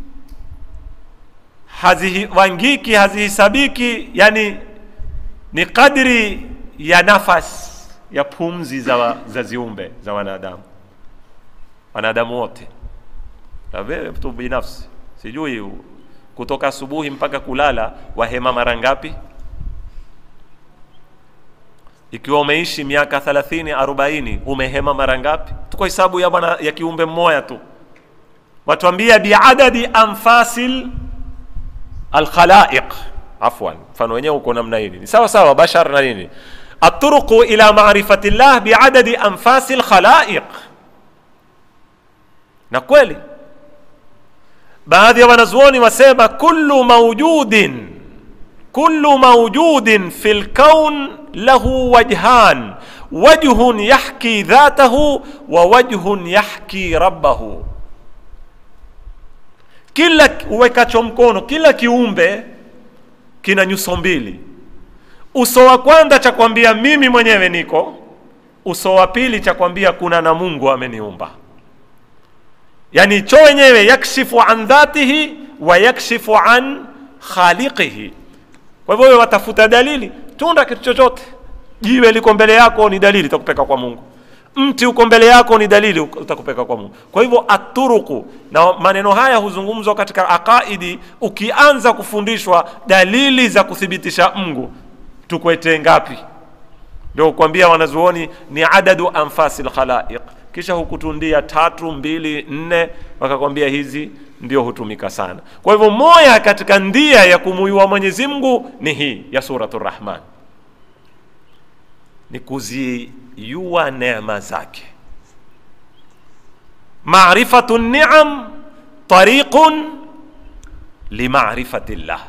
hazivangiki, hazihisabiki, yani ni kadri ya nafasi ya pumzi za, za ziumbe za wanadamu, wanadamu wote. Na wewe mtu binafsi, sijui kutoka asubuhi mpaka kulala wahema mara ngapi? Ikiwa umeishi miaka 30 40, umehema mara ngapi? Tuko hesabu ya bwana ya kiumbe mmoja tu watuambia biadadi anfasil alkhalaiq. Afwan, mfano wenyewe uko namna hii, ni sawa sawa bashar na nini, aturuqu ila marifati llah biadadi anfasi alkhalaiq. Na kweli baadhi ya wanazuoni wasema kullu mawjudin kullu mawjudin fi lkaun lahu wajhan wajhun yahki dhatahu wa wajhun yahki rabbahu kila uwekacho mkono, kila kiumbe kina nyuso mbili. Uso wa kwanza cha kwambia mimi mwenyewe niko, uso wa pili cha kwambia kuna na Mungu ameniumba. Yani cho wenyewe yakshifu an dhatihi wa yakshifu an khaliqihi. Kwa hivyo wewe watafuta dalili, tunda kitu chochote. Jiwe liko mbele yako ni dalili, itakupeka kwa Mungu mti uko mbele yako ni dalili utakupeka kwa Mungu. Kwa hivyo aturuku, na maneno haya huzungumzwa katika aqaidi. Ukianza kufundishwa dalili za kuthibitisha Mungu, tukwete ngapi? Ndio kukwambia wanazuoni ni adadu anfasi lkhalaiq, kisha hukutundia tatu, mbili, nne, wakakwambia hizi ndio hutumika sana. Kwa hivyo moya katika ndia ya kumuyua Mwenyezi Mungu ni hii ya Suratu Rahman, ni kuziyua neema zake. Marifatu niam tariqun limarifati llah,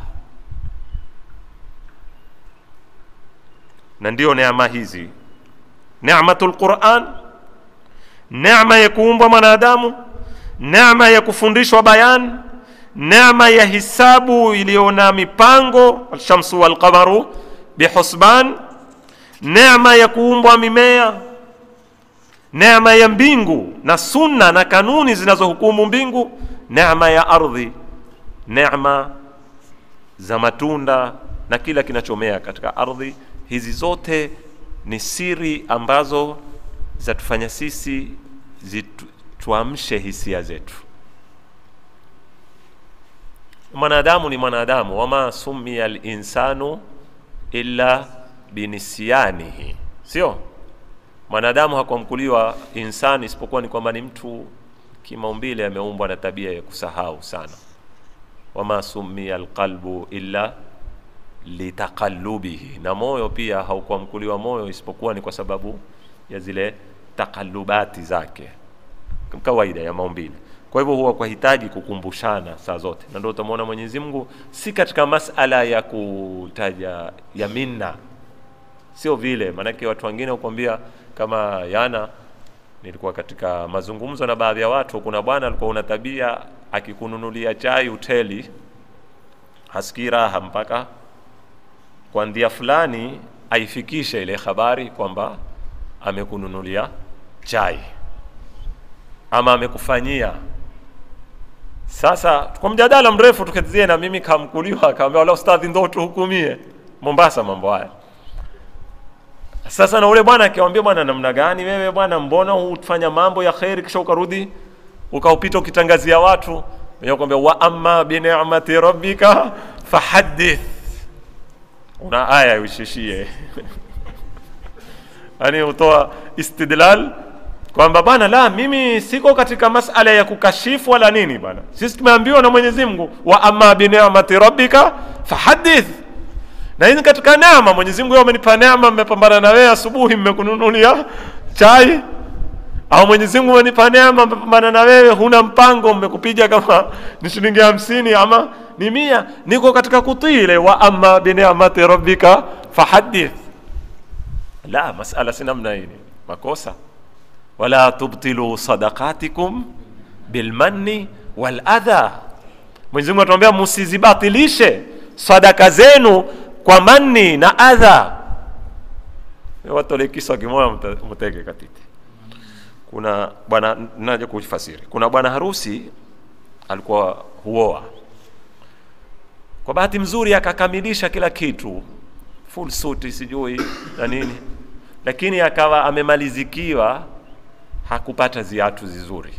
na ndiyo neema hizi, neematul Quran, neema ya kuumbwa mwanadamu, neema ya kufundishwa bayan, neema ya hisabu iliyo na mipango, alshamsu walqamaru bihusban neema ya kuumbwa mimea, neema ya mbingu na sunna na kanuni zinazohukumu mbingu, neema ya ardhi, neema za matunda na kila kinachomea katika ardhi. Hizi zote ni siri ambazo zatufanya sisi zituamshe hisia zetu. Mwanadamu ni mwanadamu, wama summiya linsanu illa binisianihi, sio mwanadamu hakuamkuliwa insani isipokuwa ni kwamba ni mtu kimaumbile ameumbwa na tabia ya kusahau sana. Wama summiya alqalbu illa litaqallubihi, na moyo pia haukuamkuliwa moyo isipokuwa ni kwa sababu ya zile takalubati zake kawaida ya maumbile. Kwa hivyo huwa kwa hitaji kukumbushana saa zote, na ndio utamwona Mwenyezi Mungu si katika masala ya kutaja ya minna sio vile, maanake watu wengine hukwambia kama yana, nilikuwa katika mazungumzo na baadhi ya watu. Kuna bwana alikuwa una tabia akikununulia chai hoteli hasikii raha mpaka kwa ndia fulani aifikishe ile habari kwamba amekununulia chai. ama amekufanyia sasa kwa mjadala mrefu tukazie na mimi kamkuliwa akaambia wala ustadhi ndo tuhukumie mombasa mambo haya sasa na ule bwana akiwambia bwana namna gani wewe bwana mbona hufanya mambo ya kheri kisha ukarudi ukaupita ukitangazia watu wenyewe kwambia wa amma binicmati rabbika fahadith una aya uishishie yani utoa istidlal kwamba bwana la mimi siko katika masala ya kukashifu wala nini bwana sisi tumeambiwa na mwenyezi mungu wa amma binicmati rabbika fahadith na hizi katika neema mwenyezi mungu amenipa neema mmepambana na wewe asubuhi mmekununulia chai au mwenyezi mungu amenipa neema mmepambana na wewe huna mpango mmekupiga kama ni shilingi hamsini ama ni mia niko katika kutii ile wa amma binicmati rabbika fahadith la masala si namna hii makosa wala tubtilu sadaqatikum bilmanni waladha mwenyezi mungu atuambia msizibatilishe sadaka zenu kwa manni na adha watole kisa kimoya mteke katiti kuna bwana naja kufasiri kuna bwana harusi alikuwa huoa kwa bahati mzuri akakamilisha kila kitu full suit sijui na nini lakini akawa amemalizikiwa hakupata ziatu zizuri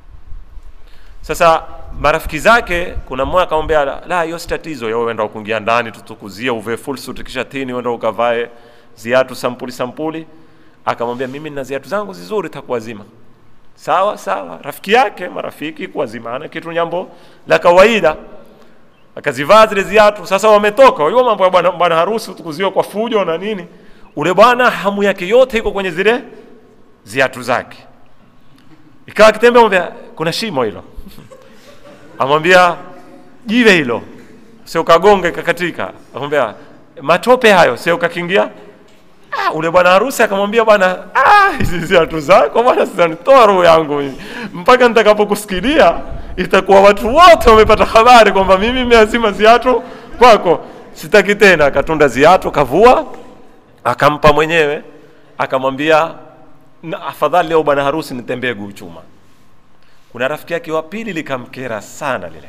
sasa marafiki zake kuna mmoja akamwambia la hiyo si tatizo yo uenda ukuingia ndani tutukuzie uve full suit kisha tini uenda ukavae ziatu sampuli sampuli akamwambia mimi nina ziatu zangu zizuri takuwazima sawa sawa rafiki yake marafiki kuwazimana kitu nyambo la kawaida akazivaa zile ziatu sasa wametoka hiyo mambo ya bwana bwana harusi tukuziwa kwa fujo na nini ule bwana hamu yake yote iko kwenye zile ziatu zake ikawa akitembea mwambia kuna shimo hilo amwambia jiwe hilo sio kagonge kakatika amwambia matope hayo sio kakingia ah, ule bwana harusi akamwambia bwana ah, hizi ziatu zako bwana zitanitoa roho yangu mimi mpaka nitakapokusikilia itakuwa watu wote wamepata habari kwamba mimi nimeazima ziatu kwako sitaki tena akatunda ziatu kavua akampa mwenyewe akamwambia afadhali leo bwana harusi nitembee guu chuma kuna rafiki yake wa pili likamkera sana lile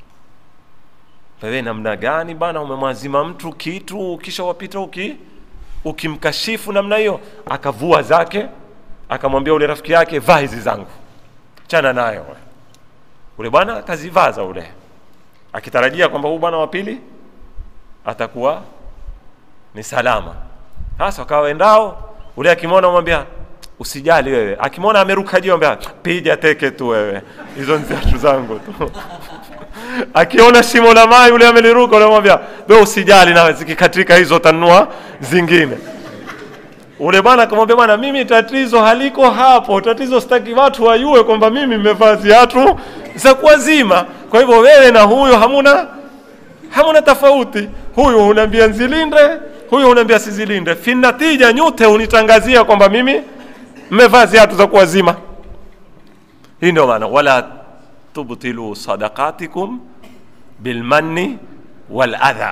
wewe namna gani bana umemwazima mtu kitu kisha wapita uki ukimkashifu namna hiyo akavua zake akamwambia ule rafiki yake vaa hizi zangu chana nayo ule bwana akazivaza ule akitarajia kwamba huu bwana wa pili atakuwa ni salama sasa wakawaendao ule akimwona mwambia usijali wewe akimwona ameruka juu ambia piga teke tu wewe hizo ni viatu zangu tu akiona shimo la maji ule ameliruka ule mwambia wewe usijali nawe zikikatika hizo tanua zingine ule bwana akamwambia bwana mimi tatizo haliko hapo tatizo sitaki watu wajue kwamba mimi nimevaa viatu za kuwazima kwa hivyo wewe na huyo hamuna hamuna tofauti huyu unaambia nzilinde huyu unaambia sizilinde finatija nyote unitangazia kwamba mimi mmevaa ziatu za kuwazima hii ndio maana wala tubtilu sadaqatikum bilmanni waladha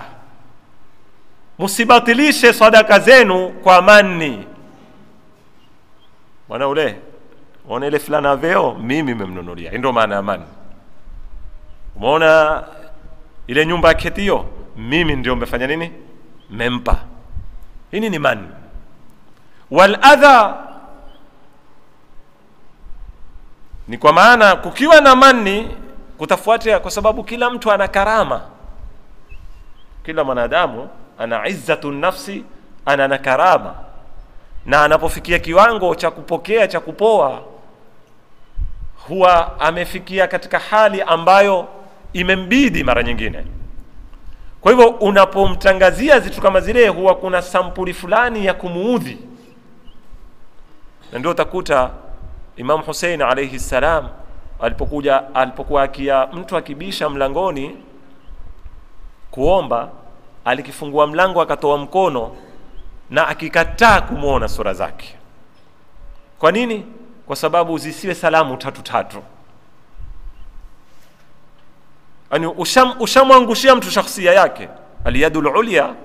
msibatilishe sadaka zenu kwa manni bwana ule unaona ile fulana veo mimi memnunulia hii ndio maana ya manni umeona ile nyumba ya ketio mimi ndio mmefanya nini mempa hii ni manni waladha ni kwa maana kukiwa na manni kutafuatia kwa sababu kila mtu ana karama kila mwanadamu ana izzatu nafsi ana na karama na anapofikia kiwango cha kupokea cha kupoa huwa amefikia katika hali ambayo imembidi mara nyingine kwa hivyo unapomtangazia zitu kama zile huwa kuna sampuli fulani ya kumuudhi na ndio utakuta Imam Hussein alayhi salam alipokuja alipokuwa akia mtu akibisha mlangoni kuomba alikifungua mlango akatoa mkono na akikataa kumwona sura zake kwa nini kwa sababu zisiwe salamu tatu tatu yani usham, ushamwangushia mtu shakhsia yake aliyadul ulya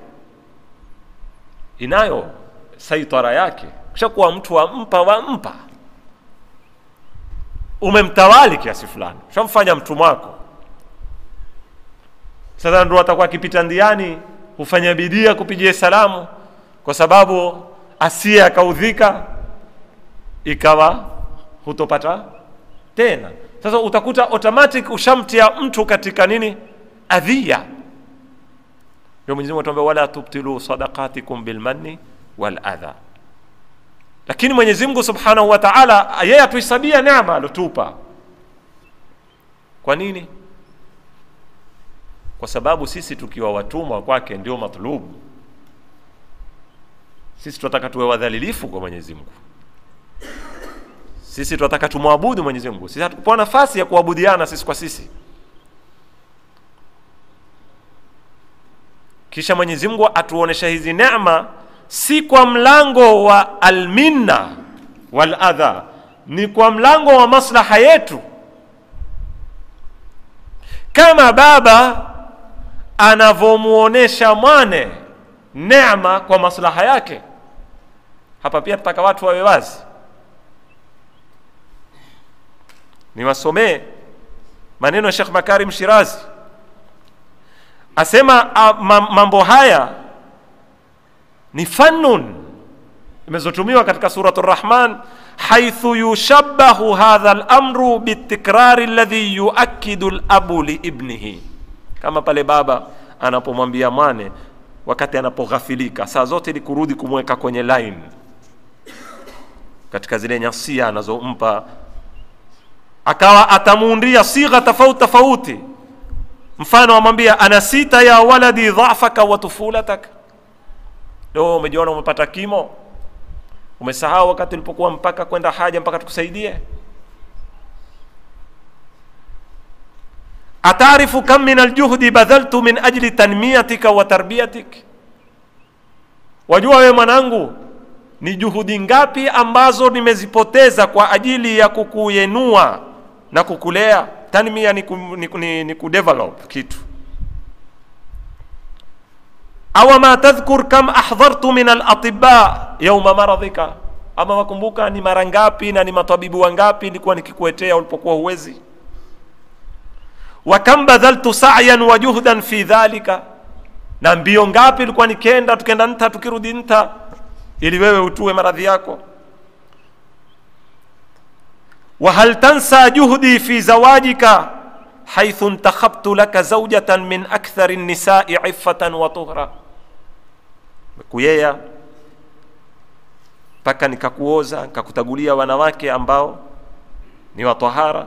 inayo saitara yake kishakuwa mtu wampa wampa umemtawali kiasi fulani ushamfanya mtumwa wako sasa ndo atakuwa akipita ndiani hufanya bidii ya kupigia salamu kwa sababu asiye akaudhika ikawa hutopata tena sasa utakuta automatic ushamtia mtu katika nini adhia ndio mwenyezi mungu atuambia wala tubtilu sadaqatikum bilmanni waladha lakini mwenyezi mungu subhanahu wa taala yeye atuhisabia neema alotupa kwa nini kwa sababu sisi tukiwa watumwa kwake ndio matlubu sisi tunataka tuwe wadhalilifu kwa mwenyezi mungu sisi tunataka tumwabudu mwenyezi mungu sisi hatukupewa nafasi ya kuabudiana sisi kwa sisi kisha mwenyezi mungu atuonesha hizi neema si kwa mlango wa alminna waladha ni kwa mlango wa maslaha yetu kama baba anavyomuonesha mwane neema kwa maslaha yake hapa pia tutaka watu wawe wazi niwasomee maneno ya shekh makarim shirazi asema a, ma, mambo haya ni fannun imezotumiwa katika surat rahman haithu yushabahu hadha lamru bitikrari ladhi yuakidu labu liibnihi kama pale baba anapomwambia mwane wakati anapoghafilika saa zote ni kurudi kumweka kwenye line katika zile nyasia anazompa akawa atamuundia sigha tofauti tofauti mfano amwambia anasita ya waladi dhafaka wa tufulatak leo umejiona umepata kimo umesahau wakati ulipokuwa mpaka kwenda haja mpaka tukusaidie atarifu kam min aljuhdi badhaltu min ajli tanmiyatika wa tarbiyatik wajua wewe mwanangu ni juhudi ngapi ambazo nimezipoteza kwa ajili ya kukuyenua na kukulea tanmia ni, ku, ni, ni, ni kudevelop kitu awa ma tadhkur kam ahdhartu min alatiba yauma maradhika ama wakumbuka ni mara ngapi na ni matabibu wangapi nilikuwa nikikuetea ulipokuwa huwezi wa kam badhaltu sa'yan wa juhdan fi dhalika na mbio ngapi ilikuwa nikenda tukenda nta tukirudi nta ili wewe utue maradhi yako وهل تنسى جهدي في زواجك حيث انتخبت لك زوجة من أكثر النساء عفة وطهرا kuyea mpaka nikakuoza nikakutagulia wanawake ambao ni watahara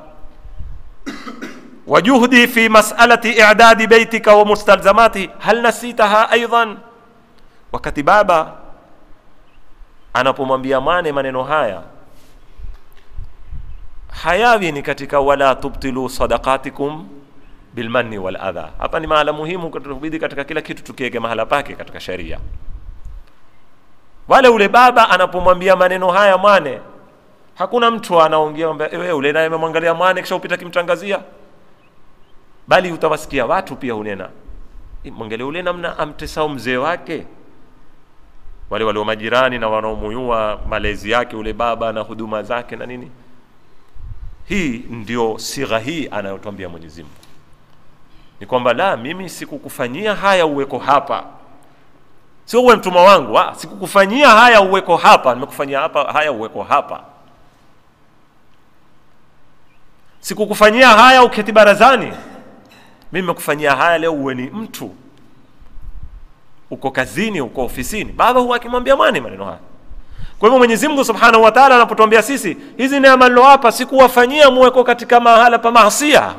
wajuhdi fi masalati idadi beitika wa mustalzamati hal nasitaha aidan wakati baba anapomwambia mwane maneno haya hayawi ni katika wala tubtilu sadaqatikum bilmanni wal adha hapa ni mahala muhimu kutubidi katika kila kitu tukiweke mahala pake katika sheria wale ule baba anapomwambia maneno haya mwane hakuna mtu anaongea wewe ule naye amemwangalia mwane kisha upita kimtangazia bali utawasikia watu pia hunena mwangalia ule namna amtesao mzee wake wale walio majirani na wanaomuyua malezi yake ule baba na huduma zake na nini hii ndio sigha hii anayotwambia mwenyezi mungu ni kwamba la mimi sikukufanyia haya uweko hapa sio uwe mtumwa wangu ah, sikukufanyia haya uweko hapa nimekufanyia hapa haya uweko hapa sikukufanyia haya uketi barazani mimi nimekufanyia haya leo uwe ni mtu uko kazini uko ofisini baba huwa akimwambia mwane maneno haya kwa hivyo mwenyezi mungu subhanahu wa taala anapotuambia sisi hizi neema nilowapa sikuwafanyia muweko katika mahala pa maasia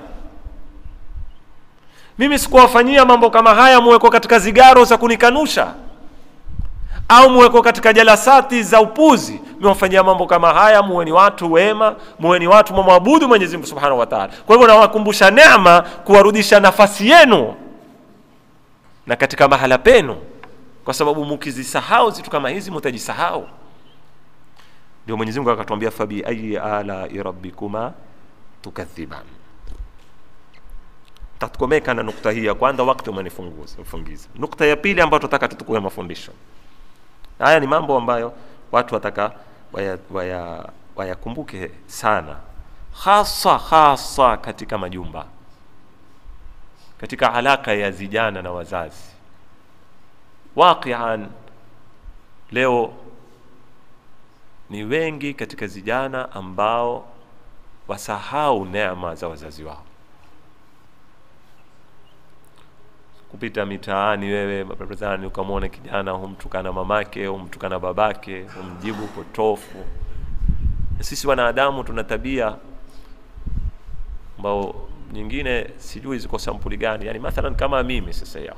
mimi sikuwafanyia mambo kama haya muweko katika zigaro za kunikanusha au muweko katika jalasati za upuzi mewafanyia mambo kama haya muwe ni watu wema muwe ni watu mwamwabudu mwenyezi mungu subhanahu wa taala kwa hivyo nawakumbusha neema kuwarudisha nafasi yenu na katika mahala penu kwa sababu mukizisahau zitu kama hizi mutajisahau ndio mwenyezi mungu akatuambia fabi ayi alai rabbikuma tukadhiban tatukomeka na nukta hii ya kwanza wakati umenifungiza nukta ya pili ambayo tunataka tutukue mafundisho haya ni mambo ambayo watu wataka wayakumbuke waya, waya sana hasa hasa katika majumba katika alaka ya vijana na wazazi waqian leo ni wengi katika vijana ambao wasahau neema za wazazi wao kupita mitaani wewe barabarani ukamwona kijana humtukana mamake humtukana babake humjibu potofu sisi wanadamu tuna tabia ambao nyingine sijui ziko sampuli gani yani mathalan kama mimi sasa yao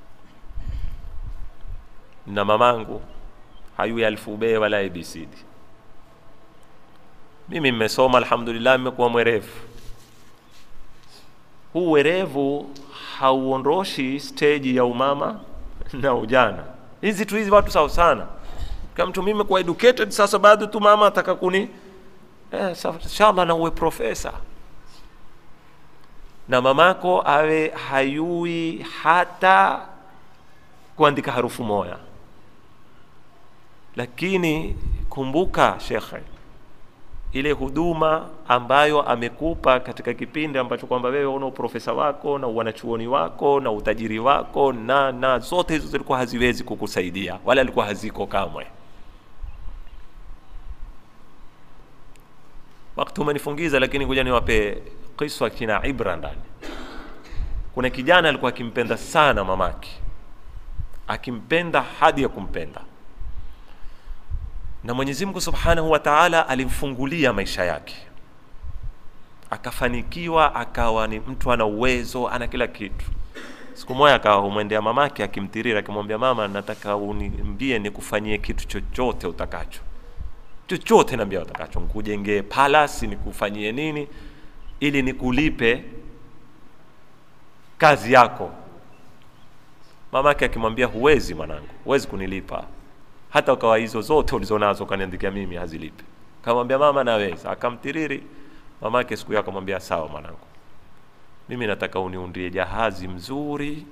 na mamangu hayui alfube wala abcd mimi mmesoma alhamdulillah mmekuwa mwerevu huu werevu hauondoshi steji ya umama na ujana hizi tu hizi watu sawa sana kama mtu mimi kuwa educated sasa bado tu mama ataka kuni eh, inshallah na uwe profesa na mamako awe hayui hata kuandika harufu moya lakini kumbuka shekhe ile huduma ambayo amekupa katika kipindi ambacho kwamba wewe una uprofesa wako na wanachuoni wako na utajiri wako na na zote hizo zilikuwa haziwezi kukusaidia wala alikuwa haziko kamwe wakati umenifungiza lakini kuja niwape kiswa kina ibra ndani kuna kijana alikuwa akimpenda sana mamake akimpenda hadi ya kumpenda na mwenyezi mungu subhanahu wa taala alimfungulia maisha yake akafanikiwa akawa ni mtu ana uwezo ana kila kitu siku moja akawa humwendea mamake akimtirira akimwambia mama nataka uniambie nikufanyie kitu chochote utakacho chochote naambia utakacho nikujengee palasi nikufanyie nini ili nikulipe kazi yako mamake akimwambia huwezi mwanangu huwezi kunilipa hata ukawa hizo zote ulizonazo ukaniandikia mimi hazilipi kamwambia mama naweza akamtiriri mamake siku hiyo akamwambia sawa mwanangu mimi nataka uniundie jahazi mzuri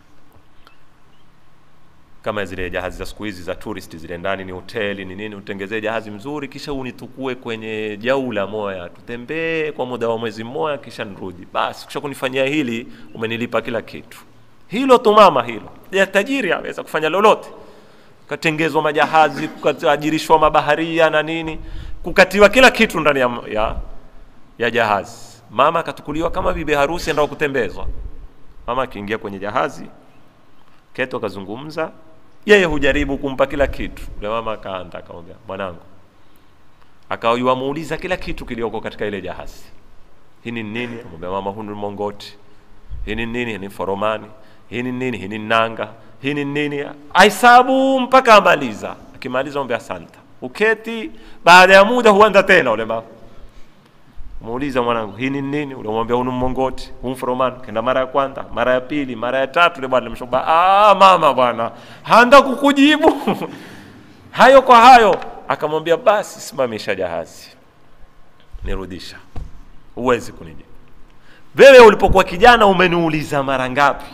kama zile jahazi za siku hizi za tourist zile ndani ni hoteli ni nini utengezee jahazi mzuri kisha unitukue kwenye jaula moya tutembee kwa muda wa mwezi mmoja kisha nirudi basi kisha kunifanyia hili umenilipa kila kitu hilo tu mama hilo ya tajiri aweza kufanya lolote kukatengezwa majahazi kukaajirishwa mabaharia na nini kukatiwa kila kitu ndani ya, ya, ya jahazi mama akatukuliwa kama bibi harusi endao kutembezwa mama akiingia kwenye jahazi keto akazungumza yeye hujaribu kumpa kila kitu ule mama akaanda akamwambia mwanangu akawa muuliza kila kitu kilioko katika ile jahazi hii ni nini amwambia mama huu ni mongoti hii ni nini hii ni foromani hii ni nini hii ni nanga hii ni nini aisabu mpaka amaliza akimaliza ombe asanta uketi baada ya muda huanza tena ule mama muuliza mwanangu hii ni nini unamwambia huu ni mongoti huu mforomani kenda mara ya kwanza mara ya pili mara ya tatu ile bwana mshoba ah mama bwana handa kukujibu hayo kwa hayo akamwambia basi simamisha jahazi nirudisha huwezi kunijibu wewe ulipokuwa kijana umeniuliza mara ngapi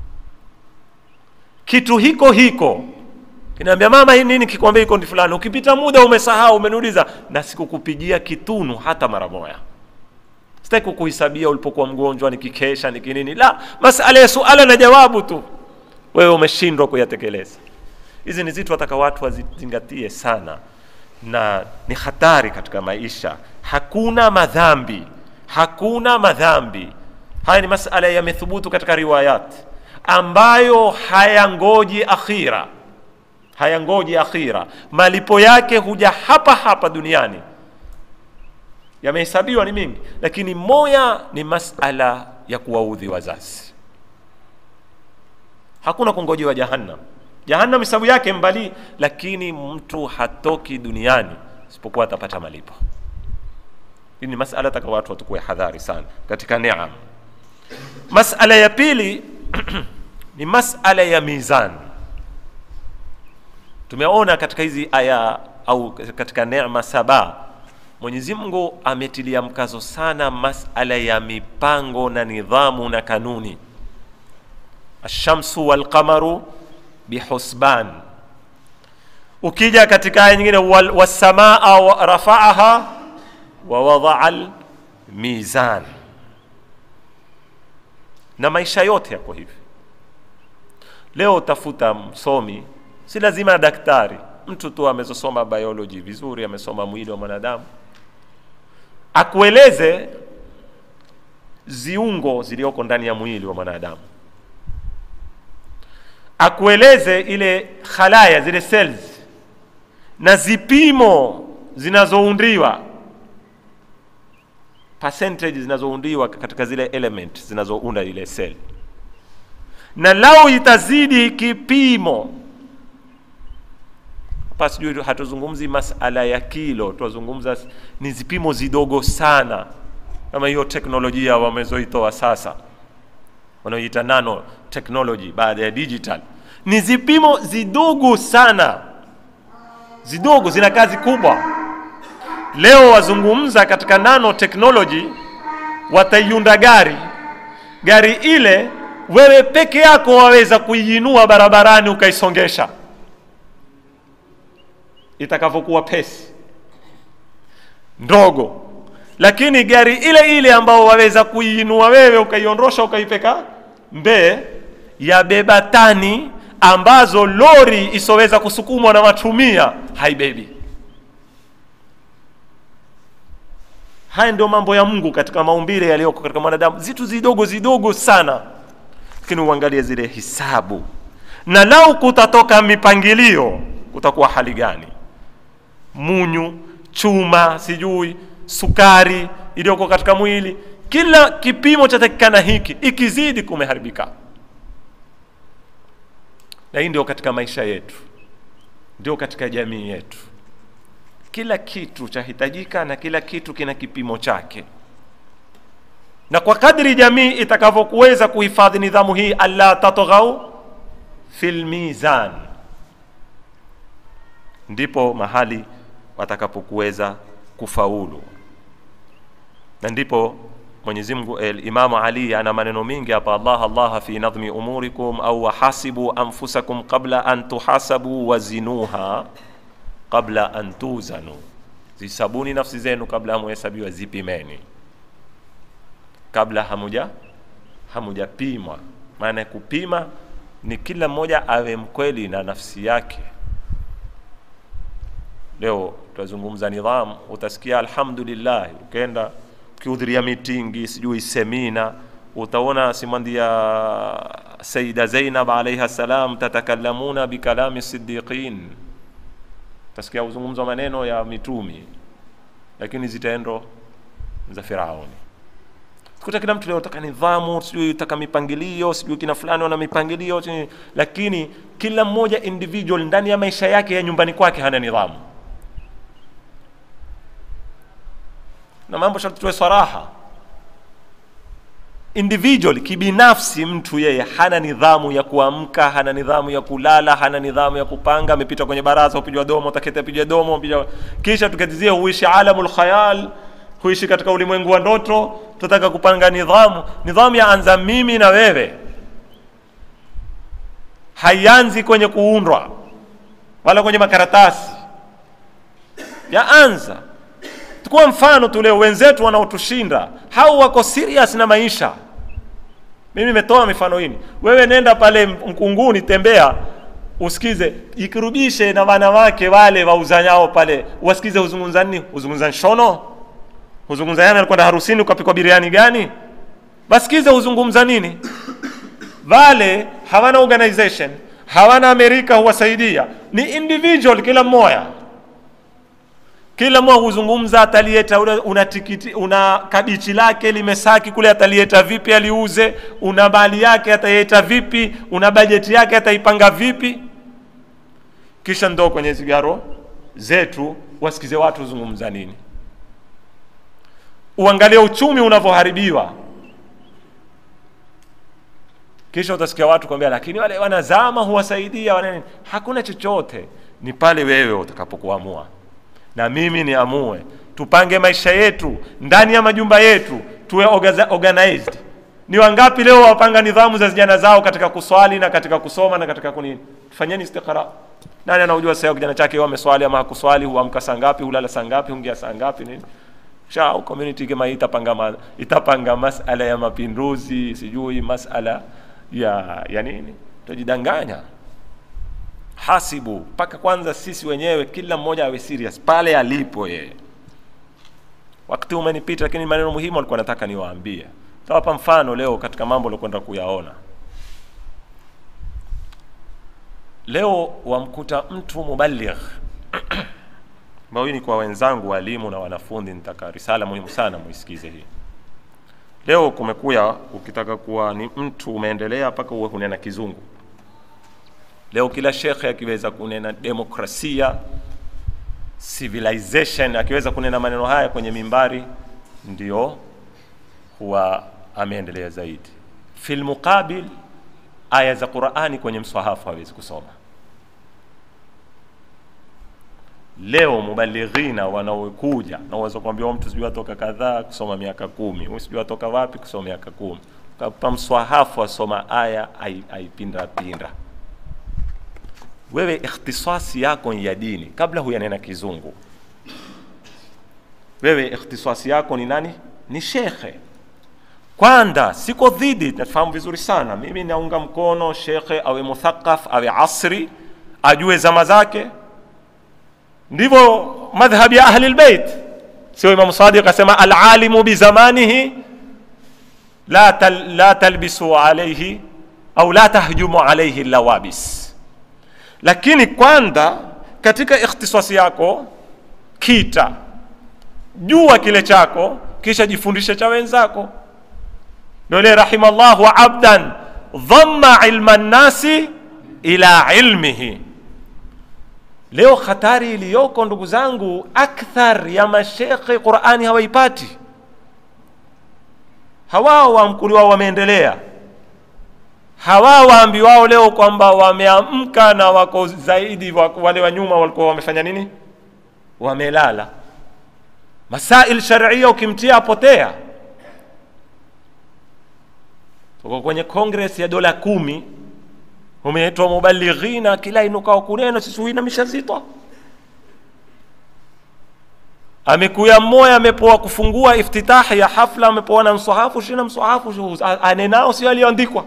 kitu hiko hiko kinaambia mama hii nini kikwambia iko ndi fulani ukipita muda umesahau umeniuliza na sikukupigia kitunu hata mara moja sitaki kukuhisabia ulipokuwa mgonjwa nikikesha nikinini la masala ya suala na jawabu tu wewe umeshindwa kuyatekeleza hizi ni zitu wataka watu wazizingatie sana na ni hatari katika maisha hakuna madhambi hakuna madhambi haya ni masala yamethubutu katika riwayati ambayo hayangoji akhira hayangoji akhira malipo yake huja hapa hapa duniani yamehesabiwa ni mingi lakini moya ni masala ya kuwaudhi wazazi hakuna kungojewa jahannam jahannam hisabu yake mbali lakini mtu hatoki duniani isipokuwa atapata malipo hii ni masala taka watu watukue hadhari sana katika neema masala ya pili ni masala ya mizan tumeona katika hizi aya au katika neema saba mwenyezi mungu ametilia mkazo sana masala ya mipango na nidhamu na kanuni alshamsu walqamaru bihusban ukija katika aya nyingine wasamaa rafaaha wawadaa mizan na maisha yote yako hivi leo utafuta msomi si lazima daktari mtu tu amezosoma biology vizuri amesoma mwili wa mwanadamu akueleze ziungo zilioko ndani ya mwili wa mwanadamu akueleze ile khalaya zile cells na zipimo zinazoundiwa percentage zinazoundiwa katika zile element zinazounda ile cell na lau itazidi kipimo hapa sijui hatuzungumzi masala ya kilo tunazungumza ni zipimo zidogo sana kama hiyo teknolojia wamezoitoa sasa wanaoita nano technology baada ya digital ni zipimo zidogo sana zidogo zina kazi kubwa leo wazungumza katika nano technology wataiunda gari gari ile wewe peke yako waweza kuiinua barabarani ukaisongesha itakavyokuwa pesi ndogo lakini gari ile ile ambao waweza kuiinua wewe ukaiondosha ukaipeka mbee yabeba tani ambazo lori isoweza kusukumwa na matumia haibebi haya ndio mambo ya mungu katika maumbile yaliyoko katika mwanadamu zitu zidogo zidogo sana lakini uangalie zile hisabu na lau kutatoka mipangilio kutakuwa hali gani munyu chuma sijui sukari iliyoko katika mwili kila kipimo chatakikana hiki ikizidi kumeharibika na hii ndio katika maisha yetu ndio katika jamii yetu kila kitu chahitajika na kila kitu kina kipimo chake na kwa kadri jamii itakavyokuweza kuhifadhi nidhamu hii alla tatghau fil mizan ndipo mahali watakapokuweza kufaulu na ndipo Mwenyezi Mungu Imamu Ali ana maneno mingi hapa, Allah Allah fi nadhmi umurikum au wahasibu anfusakum qabla an tuhasabu wazinuha qabla an tuzanu, zisabuni nafsi zenu kabla hamuhesabiwa, zipimeni kabla hamuja hamujapimwa. Maana kupima ni kila mmoja awe mkweli na nafsi yake. Leo tutazungumza nidhamu, utasikia alhamdulillah, ukienda ukihudhuria mitingi sijui semina utaona simandia Saida Zainab alaiha salam tatakalamuna bikalami siddiqin, utasikia uzungumzwa maneno ya mitumi, lakini zitendo za Firauni. Kuta kila mtu leo taka nidhamu, sijui taka mipangilio, sijui kina fulani wana mipangilio, lakini kila mmoja individual ndani ya maisha yake ya nyumbani kwake hana nidhamu. na mambo sharti tuwe saraha individual kibinafsi mtu yeye hana nidhamu ya kuamka hana nidhamu ya kulala hana nidhamu ya kupanga amepita kwenye baraza upijwa domo utaketi apijwa domo upijwa kisha tukatizie huishi alamul khayal huishi katika ulimwengu wa ndoto tunataka kupanga nidhamu nidhamu yaanza mimi na wewe haianzi kwenye kuundwa wala kwenye makaratasi yaanza Chukua mfano tu leo, wenzetu wanaotushinda hao wako serious na maisha. Mimi nimetoa mifano hii. Wewe nenda pale Mkunguni, tembea, usikize, ikirubishe na wanawake wale wauzanyao pale, wasikize huzungumza nini? Huzungumza nshono, huzungumza yana alikwenda harusini ukapikwa biriani gani? Basikize huzungumza nini? Wale hawana organization, hawana Amerika huwasaidia, ni individual, kila mmoja kila mmoja huzungumza atalieta una tikiti una kabichi lake limesaki kule atalieta vipi aliuze una mali yake ataieta vipi una bajeti yake ataipanga vipi kisha ndo kwenye zigaro zetu wasikize watu huzungumza nini uangalie uchumi unavyoharibiwa kisha utasikia watu kwambia lakini wale wanazama huwasaidia wana hakuna chochote ni pale wewe utakapokuamua na mimi niamue tupange maisha yetu ndani ya majumba yetu tuwe organized ni wangapi leo wapanga nidhamu za vijana zao katika kuswali na katika kusoma na katika kunini fanyeni istiqra nani anaujua sasa kijana chake wao ameswali ama hakuswali huamka saa ngapi hulala saa ngapi huingia saa ngapi nini shau community kama hii itapanga ma, itapanga masala ya mapinduzi sijui masala ya ya nini tutajidanganya hasibu mpaka kwanza sisi wenyewe kila mmoja awe serious pale alipo yeye wakati umenipita lakini maneno muhimu alikuwa nataka niwaambie tawapa mfano leo katika mambo aliokwenda kuyaona leo wamkuta mtu mubaligh ambao hii ni kwa wenzangu walimu na wanafunzi nitaka risala muhimu sana muisikize hii leo kumekuya ukitaka kuwa ni mtu umeendelea mpaka uwe kunena kizungu leo kila shekhe akiweza kunena demokrasia civilization akiweza kunena maneno haya kwenye mimbari ndio huwa ameendelea zaidi fil muqabil aya za qurani kwenye mswahafu hawezi kusoma leo mubalighina wanaokuja na uweza kuambia mtu sijui atoka kadhaa kusoma miaka kumi huyu sijui atoka wapi kusoma miaka kumi kapa mswahafu asoma aya aipinda pinda wewe ikhtisasi yako ya dini kabla huyanena kizungu wewe ikhtisasi yako ni nani ni shekhe kwanza siko dhidi nafahamu vizuri sana mimi naunga mkono shekhe awe muthaqaf awe asri ajue zama zake ndivyo madhhabi ya ahli lbeit sio imamu sadiq asema alalimu bizamanihi la, tal, la talbisu alaihi au la tahjumu alaihi lawabis lakini kwanza katika ikhtisasi yako kita jua kile chako kisha jifundishe cha wenzako nole rahimallahu abdan dhamma ilma nnasi ila ilmihi leo hatari iliyoko ndugu zangu akthar ya mashekhe qurani hawaipati hawao wamkuliwao wameendelea hawa waambiwao leo kwamba wameamka na wako zaidi wale wa nyuma walikuwa wamefanya nini wamelala masail sharia ukimtia apotea tuko kwenye kongres ya dola kumi umeitwa mubalighina kila inukao kuneno sisi huina mishazitwa amekuya mmoya amepoa kufungua iftitahi ya hafla amepoa na msahafu shina msahafu anenao sio aliyoandikwa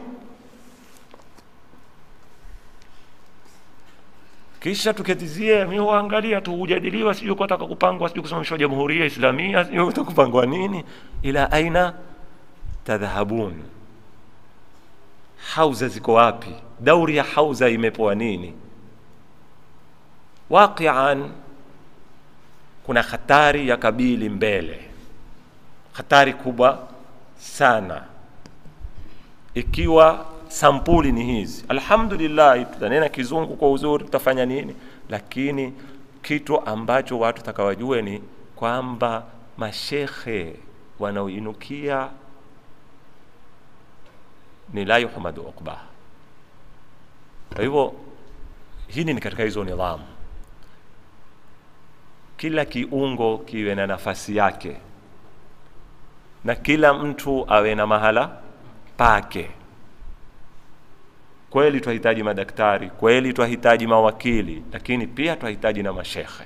kisha tuketizie mi huangalia tu hujadiliwa sijui kutaka kupangwa sijui kusimamishwa jamhuria islamia sijui kutaka kupangwa nini ila aina tadhhabun hauza ziko wapi dauri ya hauza imepoa nini waqian kuna hatari ya kabili mbele hatari kubwa sana ikiwa sampuli ni hizi alhamdulillah tutanena kizungu kwa uzuri tutafanya nini lakini kitu ambacho watu takawajue ni kwamba mashekhe wanaoinukia ni la yuhmadu uqba kwa hivyo hili ni katika hizo nidhamu kila kiungo kiwe na nafasi yake na kila mtu awe na mahala pake kweli twahitaji madaktari kweli twahitaji mawakili lakini pia twahitaji na mashekhe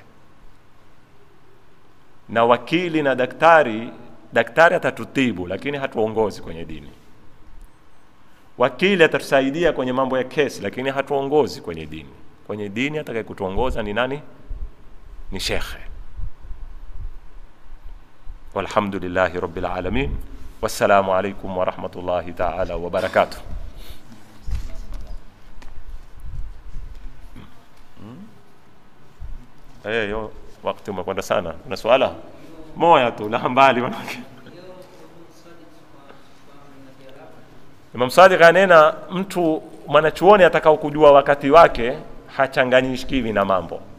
na wakili na daktari daktari atatutibu lakini hatuongozi kwenye dini wakili atatusaidia kwenye mambo ya kesi lakini hatuongozi kwenye dini kwenye dini atakaye kutuongoza ni nani ni shekhe walhamdulillahi rabbil alamin wassalamu alaikum warahmatullahi taala wabarakatuh Eh, yo wakati umekwenda sana. Kuna swala moja tu la mbali manake. Imam Sadiq anena mtu mwanachuoni atakao kujua wakati wake hachanganyishkiwi na mambo